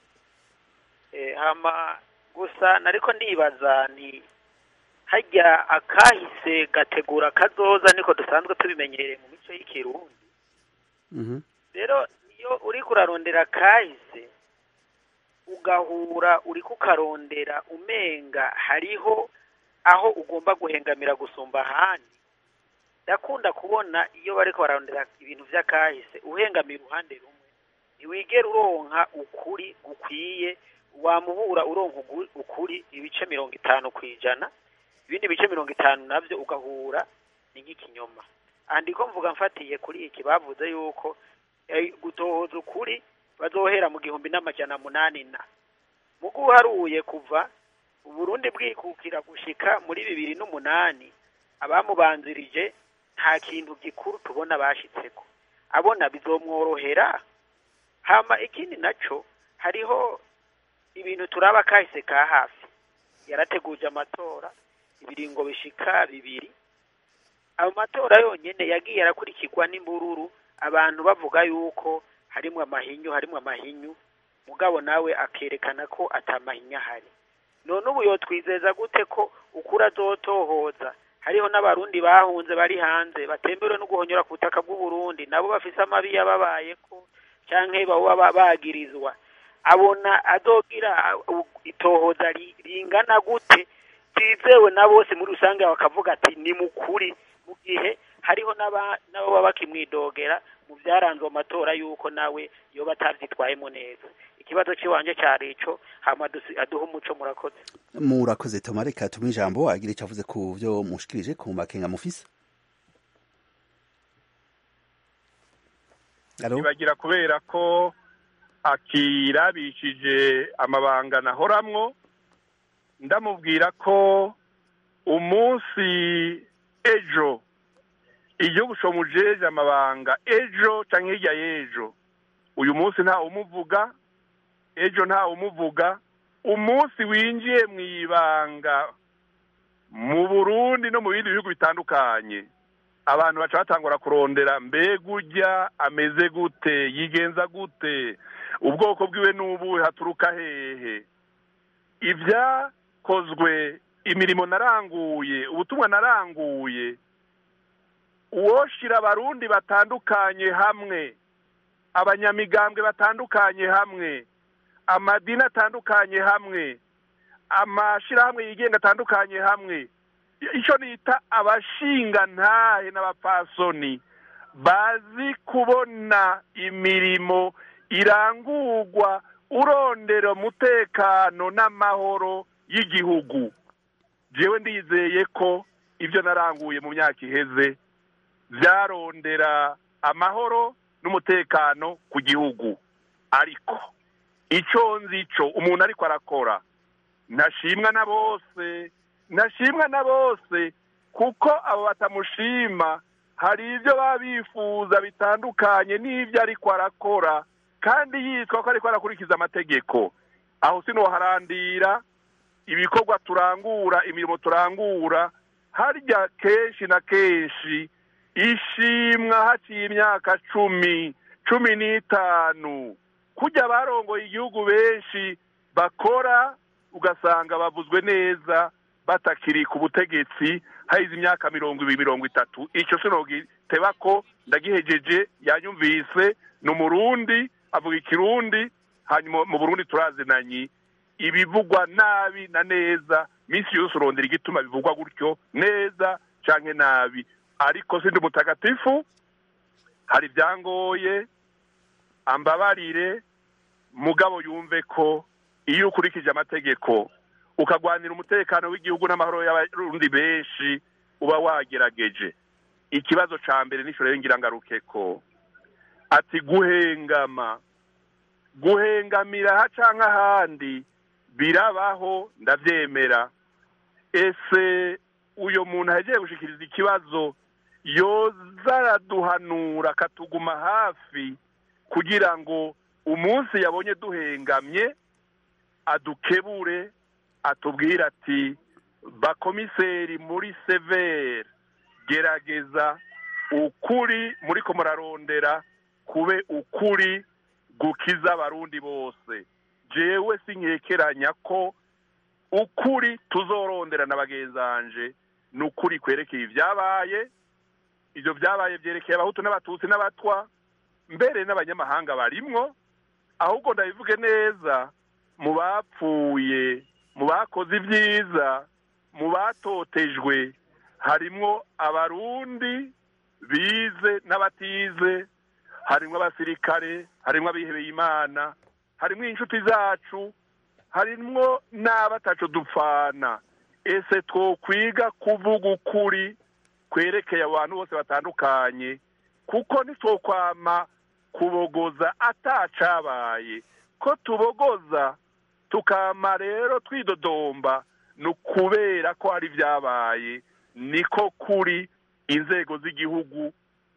hama gusa nariko ndibaza ni hajya akahise gategura kazoza niko dusanzwe tubimenyereye mu mico y'ikirundi rero iyo uri kurarondera kahise ugahura uri kukarondera umenga hariho aho ugomba guhengamira gusumba ahandi ndakunda kubona iyo bariko bararondera ibintu vy'akahise uhengamira uruhande rumwe ntiwigera uronka ukuri gukwiye wamubura uronka ukuri ibice mirongo itanu ku ijana ibindi bice mirongo itanu nabyo ugahura ni nk'ikinyoma andiko mvuga mfatiye kuri iki bavuze yuko gutohoza ukuri bazohera mu gihumbi n'amajana munani na mu uharuye kuva uburundi bwikukira gushika muri bibiri n'umunani abamubanzirije nta kintu gikuru tubona bashitseko abona bizomworohera hama ikindi naco hariho ibintu turaba kahise ka hafi yarateguje amatora ibiringo bishika bibiri ayo matora yonyene yagiye arakurikirwa n'imbururu abantu bavuga yuko harimwo amahinyu harimwo amahinyu mugabo nawe akerekana ko atamahinya ahari none ubu yotwizeza gute ko ukuri azotohoza hariho n'abarundi bahunze bari hanze batemberewe no guhonyora ku butaka bw'uburundi nabo bafise amabi yababayeko canke baba bagirizwa abona azogira itohoza ringana gute byizewe na bose muri rusange bakavuga ati ni mukuri mu gihe hariho n'abo baba bakimwidogera mu byaranze amatora y'uko nawe yoba atabyitwayemo neza ikibazo cy'iwanje cyari ico hama aduha umuco murakoze murakoze toma reka tumuhe ijambo agira icyo avuze ku byo mushikirije ku makenga mufise ntibagira kubera ko akirabishije amabanga nahoramwo ndamubwira ko umunsi ejo igihugu comujeje amabanga ejo canke hirya y'ejo uyu munsi nta umuvuga ejo nta umuvuga umunsi winjiye mu ibanga mu burundi no mu bindi bihugu bitandukanye abantu baca batangura kurondera mbega urya ameze gute yigenza gute ubwoko bwiwe n'ubuhe haturuka hehe ibyakozwe imirimo naranguye ubutumwa naranguye uwoshira abarundi batandukanye hamwe abanyamigambwe batandukanye hamwe amadini atandukanye hamwe amashirahamwe yigenga atandukanye hamwe icyo nita abashinga ntahe n'abapfasoni bazi kubona imirimo irangurwa urondera umutekano n'amahoro y'igihugu jewe ndizeye ko ibyo naranguye mu myaka iheze byarondera amahoro n'umutekano ku gihugu ariko icyo nzi cyo umuntu ariko arakora ntashimwa na bose ntashimwa na bose kuko abo batamushima hari ibyo baba bifuza bitandukanye n'ibyo ariko arakora kandi yitwa ko ariko arakurikiza amategeko aho sinoharandira ibikorwa turangura imirimo turangura harya kenshi na kenshi ishimwa haciye imyaka cumi cumi n'itanu kujya barongoye igihugu benshi bakora ugasanga bavuzwe neza batakiri ku butegetsi hahize imyaka mirongo ibiri mirongo itatu icyo sinogiteba ko ndagihejeje yanyumvise ni umurundi avuga ikirundi hanyuma mu burundi turazinanye ibivugwa nabi na neza minsi yose urondera igituma bivugwa gutyo neza cyangwa nabi ariko sindi mutagatifu hari ibyangoye ambabarire mugabo yumve ko iyo ukurikije amategeko ukagwanira umutekano w'igihugu n'amahoro y'abarundi benshi uba wagerageje ikibazo cya mbere n'ishuri y'ingirangaruke ko ati guhengama guhengamira aha cyangwa ahandi birabaho ndabyemera ese uyu muntu agiye gushyikiriza ikibazo yoza araduhanura akatuguma hafi kugira ngo umunsi yabonye duhengamye adukebure atubwire ati bakomiseri muri severe gerageza ukuri muri ko murarondera kube ukuri gukiza abarundi bose jewe sinkekeranya ko ukuri tuzorondera na bagenzanje ni ukuri kwerekeye ibyabaye ibyo byabaye byerekeye abahutu n'abatutsi n'abatwa mbere n'abanyamahanga barimwo ahubwo ndabivuge neza mu bapfuye mu bakoze ibyiza mu batotejwe harimwo abarundi bize n'abatize harimwo abasirikare harimwo abihebeye imana harimwo inshuti zacu harimwo n'abatacu dupfana ese twokwiga kuvuga ukuri kwerekeye abantu bose batandukanye kuko ntitwokwama kubogoza atacabaye ko tubogoza tukama rero twidodomba ni ukubera ko hari ibyabaye niko kuri inzego z'igihugu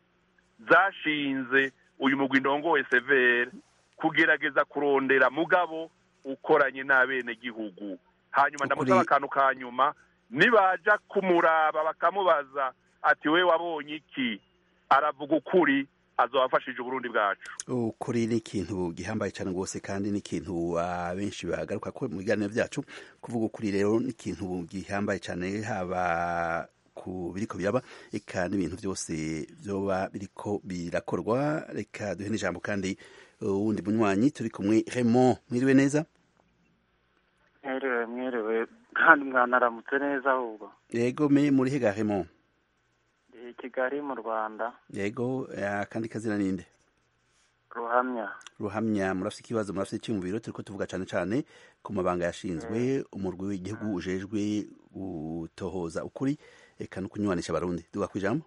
zashinze uyu mugwi ndongowe severe kugerageza kurondera mugabo ukoranye n'abenegihugu hanyuma ndamusaba akantu ka nyuma nibaja kumuraba bakamubaza ati we wabonye iki aravuga ukuri azabafashije uburundi bwacu ukuri ni ikintu gihambaye cyane rwose kandi ni ikintu abenshi bagaruka ko mu biganiro byacu kuvuga ukuri rero ni ikintu gihambaye cyane haba ku biriko biraba eka n'ibintu byose byoba biriko birakorwa reka duhe n'ijambo kandi wundi munywanyi turi kumwe Raymond mwiriwe neza mwiriwe mwiriwe kandi mwanaramutse neza ahubwo yego me muri hega Raymond i kigali mu rwanda yego akandi kazina ninde ruhamya ruhamya murafite ikibazo murafite icyumviro turiko tuvuga cyane cyane ku mabanga yashinzwe umurwi w'igihugu ujejwe gutohoza ukuri eka no kunywanisha abarundi duga ku ijambo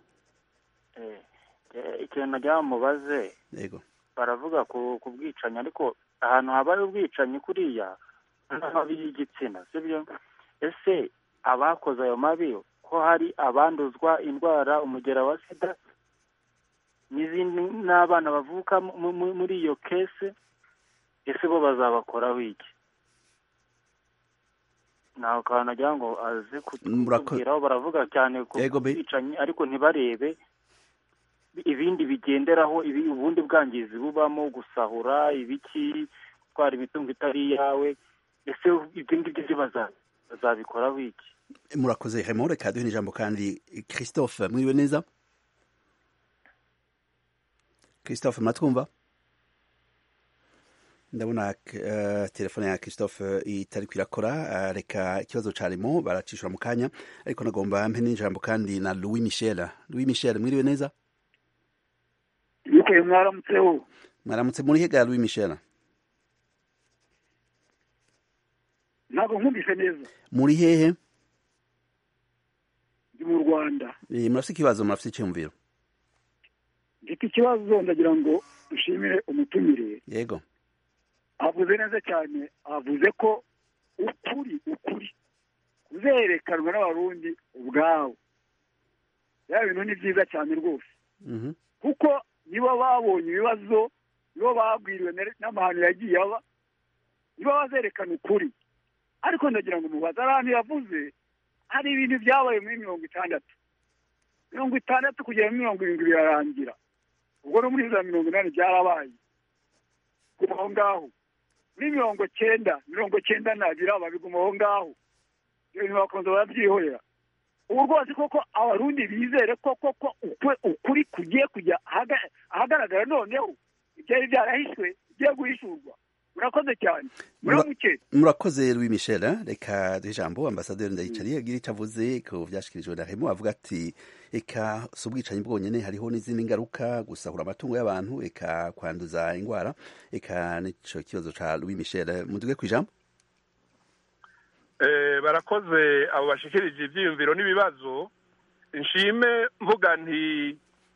ikintu nagira mubaze yego baravuga ku bwicanyi ariko ahantu habaye ubwicanyi kuriya n'amabi y'igitsina sibyo ese abakoze ayo mabi ko hari abanduzwa indwara umugera wa sida n'izindi n'abana bavuka muri iyo kese ese bo bazabakoraho iki ntawe kantu nagira ngo aze kutubwiraho baravuga cyane ku bwicanyi ariko ntibarebe ibindi bigenderaho ubundi bwangizi bubamo gusahura ibiki gutwara imitungo itari iyawe ese ibyo ngibyo byo bazabikoraho iki murakoze hemo reka duhe n'ijambo kandi christophe mwiriwe neza christophe muratwumva ndabona uh, telefone ya christophe itari kwirakora uh, reka ikibazo carimo baracishura mu kanya ariko nagomba mpe n'ijambo kandi na louis michel louis michel mwiriwe neza yuko mwaramutseho mwaramutse muri hega louis michel ntabwo nkumvise neza muri hehe ndi mu rwanda murafite ikibazo murafite icyumviro mfite ikibazo ndagira ngo dushimire umutumire yego avuze neza cyane avuze ko ukuri ukuri kuzerekanwa n'abarundi ubwabo ya bintu ni byiza cyane rwose kuko nibo babonye ibibazo nibo babwiriwe na- n'amahano yagiye aba nibo bazerekana ukuri ariko ndagira ngo mubaze ari ahantu yavuze hari ibintu byabaye muri mirongo itandatu mirongo itandatu kugera muri mirongo irindwi birarangira ubwo no muri za mirongo inani byarabaye guma aho ngaho muri mirongo cyenda mirongo cyenda na biraba biguma aho ngaho ibyo bintu bakunze barabyihorera ubu rwose koko abarundi bizere ko koko ukwe- ukuri kugiye kujya ahaga- ahagaragara noneho ibyari byarahishwe bigiye guhishurwa murakoze cyane muramuke murakoze louis michel eh? reka duhe ijambo ambasaderi ndayicariye agira icyo avuze ku byashyikirijwe na hemo avuga ati eka si ubwicanyi bwonyine hariho n'izindi ngaruka gusahura amatungo y'abantu eka kwanduza indwara eka n'icyo kibazo cya louis michel muduge ku ijambo Eh, barakoze abo bashikirije ibyiyumviro n'ibibazo nshime mvuga nti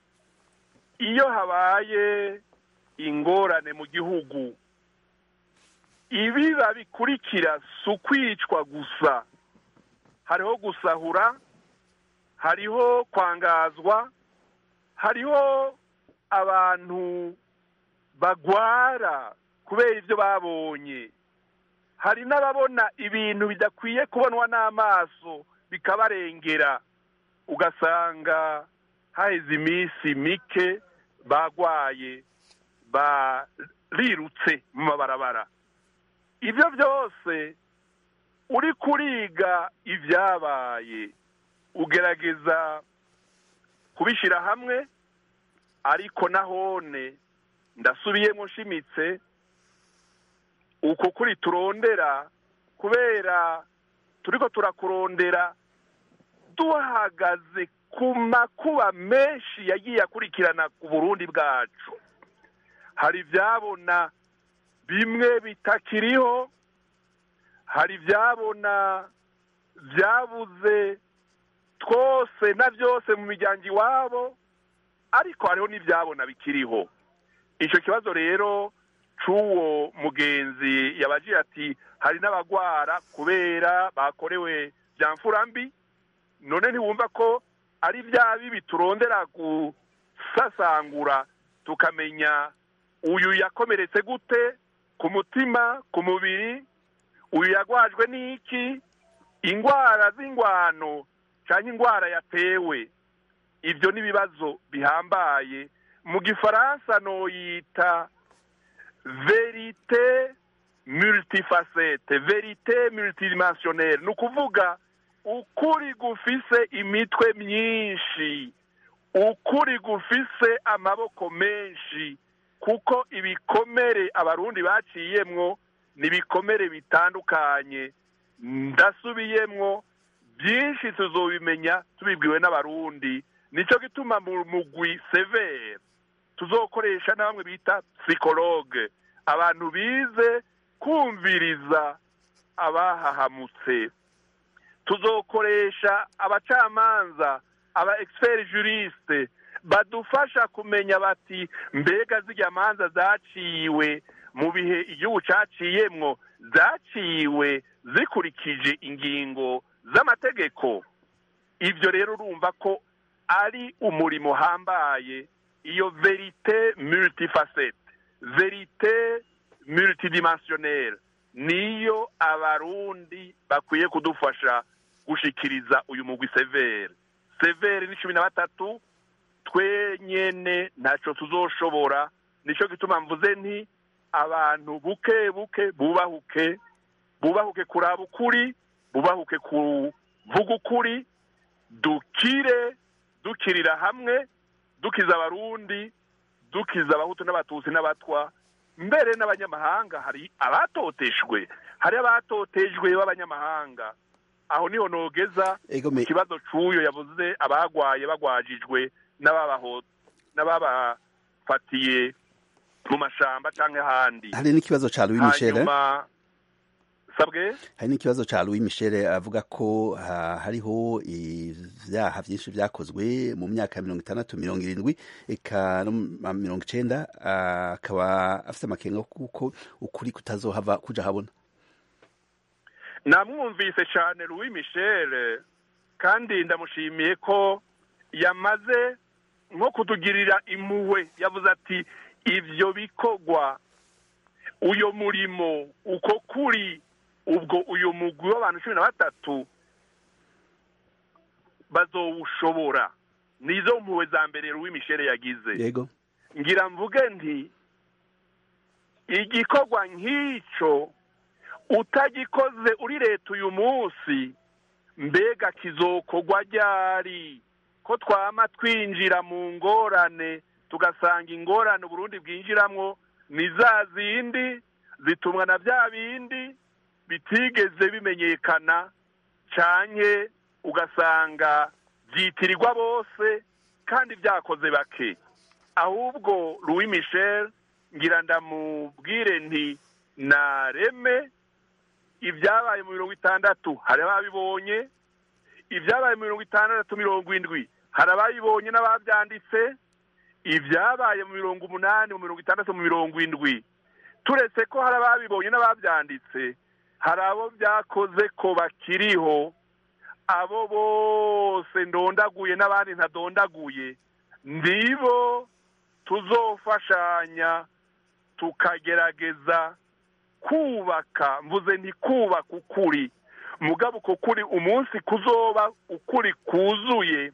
iyo habaye ingorane mu gihugu ibiba bikurikira si ukwicwa gusa hariho gusahura hariho kwangazwa hariho abantu bagwara kubera ibyo babonye hari n'ababona ibintu bidakwiye kubonwa n'amaso bikabarengera ugasanga haheze iminsi mike bagwaye barirutse mu mabarabara ibyo byose uri kuriga ibyabaye ugerageza kubishyira hamwe ariko nahone ndasubiyemo nshimitse uko kuri turondera kubera turiko turakurondera duhagaze ku makuba menshi yagiye akurikirana ku burundi bwacu hari ibyabona bimwe bitakiriho hari ibyabona byabuze twose na byose mu miryango iwabo ariko hariho n'ibyabona bikiriho icyo kibazo rero c'uwo mugenzi yabagira ati hari n'abagwara kubera bakorewe bya mfurambi none ntiwumva ko ari bya bibi turondera gusasangura tukamenya uyu yakomeretse gute ku mutima ku mubiri uyu yagwajwe n'iki indwara z'ingwano cyangwa indwara yatewe ibyo ni ibibazo bihambaye mu gifaransa noyita verite multifacete verite multidimensionnelle ni ukuvuga ukuri gufise imitwe myinshi ukuri gufise amaboko menshi kuko ibikomere abarundi baciyemwo ni ibikomere bitandukanye ndasubiyemwo byinshi tuzobimenya tubibwiwe n'abarundi nicyo gituma mu mugwi severe tuzokoresha na bamwe bita psikologe abantu bize kumviriza abahahamutse tuzokoresha abacamanza aba expert juriste badufasha kumenya bati mbega zirya manza zaciwe mu bihe igihugu caciyemwo zaciwe zikurikije ingingo z'amategeko ibyo rero urumva ko ari umurimo uhambaye iyo verite multifacete verite multidimensionnelle niyo abarundi bakwiye kudufasha gushikiriza uyu mugwi severe severe ni cumi na batatu twenyene ntacyo tuzoshobora nicyo gituma mvuze nti abantu buke buke bubahuke bubahuke kuraba ukuri bubahuke kuvuga ukuri dukire dukirira hamwe dukiza abarundi dukiza abahutu n'abatutsi n'abatwa mbere n'abanyamahanga hari abatoteshwe hari abatotejwe b'abanyamahanga aho niho nogeza ikibazo c'uyo yavuze abagwaye bagwajijwe n'ababafatiye mu mashamba canke ahandi hari n'ikibazo ca Louis Michel hanyuma sabwe hari n'ikibazo ca Louis Michel avuga ko ha, hariho ivyaha vyinshi vyakozwe mu myaka mirongo itandatu mirongo irindwi eka no mu mirongo icenda akaba afise amakenga kuko ukuri kutazohava kuja habona namwumvise cyane Louis Michel kandi ndamushimiye ko yamaze nko kutugirira impuhwe yavuze ati ibyo bikorwa uyu murimo uko kuri ubwo uyu mugwi w'abantu cumi na batatu bazowushobora nizo mpuhwe za mbere Mishele yagize yego ngira mvuge nti igikorwa nk'icyo utagikoze uri leta uyu munsi mbega kizokorwa ryari ko twama twinjira mu ngorane tugasanga ingorane uburundi bwinjiramo ni za zindi zitumwa na bya bindi bitigeze bimenyekana cyane ugasanga byitirirwa bose kandi byakoze bake ahubwo Louis Michel ngira ndamubwire nti nareme ibyabaye mu mirongo itandatu hari ababibonye ibyabaye mu mirongo itandatu mirongo indwi hari ababibonye n'ababyanditse ibyabaye mu mirongo umunani mu mirongo itandatu mu mirongo indwi turetse ko hari ababibonye n'ababyanditse hari abo byakoze ko bakiriho abo bose ndondaguye n'abandi ntadondaguye nibo tuzofashanya tukagerageza kubaka mvuze nti kubaka ukuri mugabo uko kuri umunsi kuzoba ukuri kuzuye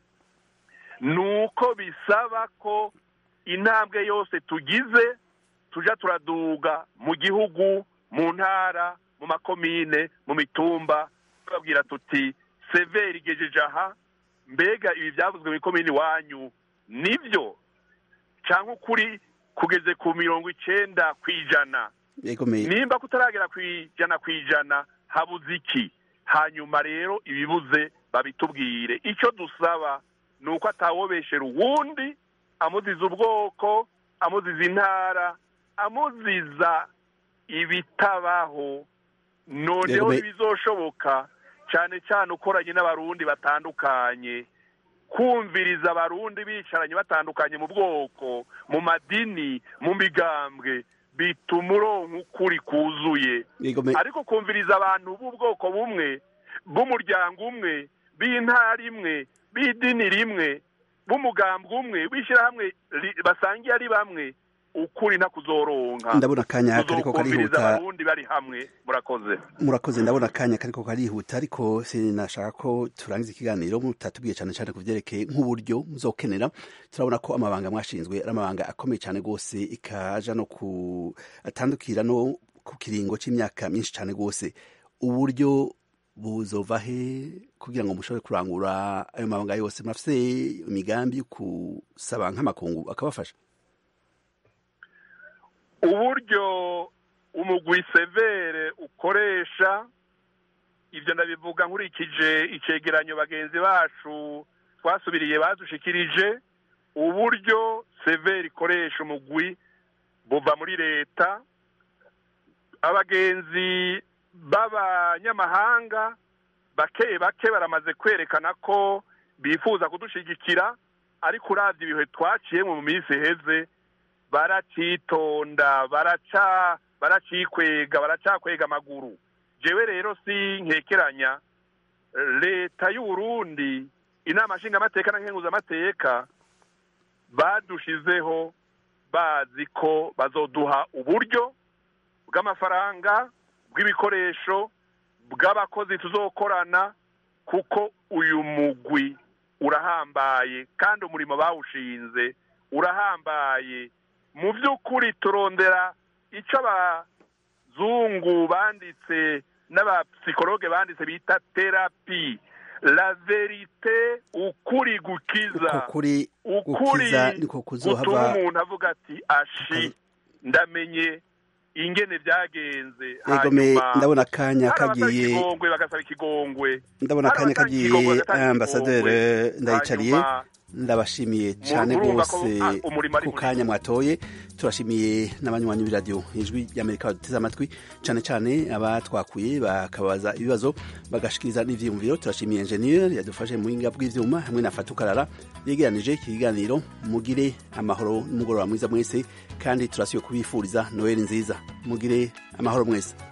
ni uko bisaba ko intambwe yose tugize tujya turaduga mu gihugu mu ntara mu makomine mu mitumba tubabwira tuti severi igejeje aha mbega ibi byavuzwe mu ikomini iwanyu nibyo cyangwa ukuri kugeze ku mirongo icyenda ku ijana nimba kutaragera ku ijana ku ijana habuze iki hanyuma rero ibibuze babitubwire icyo dusaba ni uko atawobeshera uwundi amuziza ubwoko amuziza intara amuziza ibitabaho noneho bizoshoboka cyane cyane ukoranye n'abarundi batandukanye kumviriza abarundi bicaranye batandukanye mu bwoko mu madini mu migambwe bituma uronka ukuri kuzuye ariko kumviriza abantu b'ubwoko bumwe bw'umuryango umwe b'intara imwe b'idini rimwe b'umugambwe umwe w'ishyirahamwe basangiye ari bamwe ukuri ntakuzoronka ndabona akanya kariko karihuta abarundi bari hamwe murakoze murakoze ndabona akanya kariko karihuta ariko sinashaka ko turangiza ikiganiro mutatubwiye cyane cyane ku byerekeye nk'uburyo muzokenera turabona ko amabanga mwashinzwe ari amabanga akomeye cyane rwose ikaja no ku atandukira no ku kiringo c'imyaka myinshi cyane rwose uburyo buzova he kugira ngo mushobore kurangura ayo mabanga yose murafise imigambi yo kusaba nk'amakungu akabafasha uburyo umugwi severe ukoresha ibyo ndabivuga nkurikije icegeranyo bagenzi bacu twasubiriye badushikirije uburyo severe ikoresha umugwi buva muri leta abagenzi b'abanyamahanga bake bake baramaze kwerekana ko bifuza kudushigikira ariko uravye ibihe twaciyemo mu minsi iheze baracitonda baraca baracikwega baracakwega amaguru jewe rero si nkekeranya leta y'uburundi inama nshingamateka na nkenguzamateka badushizeho bazi ko bazoduha uburyo bw'amafaranga bw'ibikoresho bw'abakozi tuzokorana kuko uyu mugwi urahambaye kandi umurimo bawushinze urahambaye mu by'ukuri turondera icyo abazungu banditse n'abapsikologe banditse bita terapi la verite ukuri gukiza ukuri ukuri gutuma umuntu avuga ati ashi ndamenye ingene byagenze hanyuma ndabona akanya kagiye ikigongwe bagasaba ikigongwe ndabona akanya kagiye ambasaderi ndayicariye ndabashimiye cyane rwose ku kanya mwatoye turashimiye n'abanywanyi b'iradiyo ijwi ry'amerika baduteze amatwi cyane cyane abatwakuye bakabaza ibibazo bagashikiriza n'ivyiyumviro turashimiye enjeniyeri yadufashe mu buhinga bw'ivyuma hamwe na fatukarara yegeranije iki kiganiro mugire amahoro n'umugoroba mwiza mwese kandi turasiye kubifuriza noheli nziza mugire amahoro mwese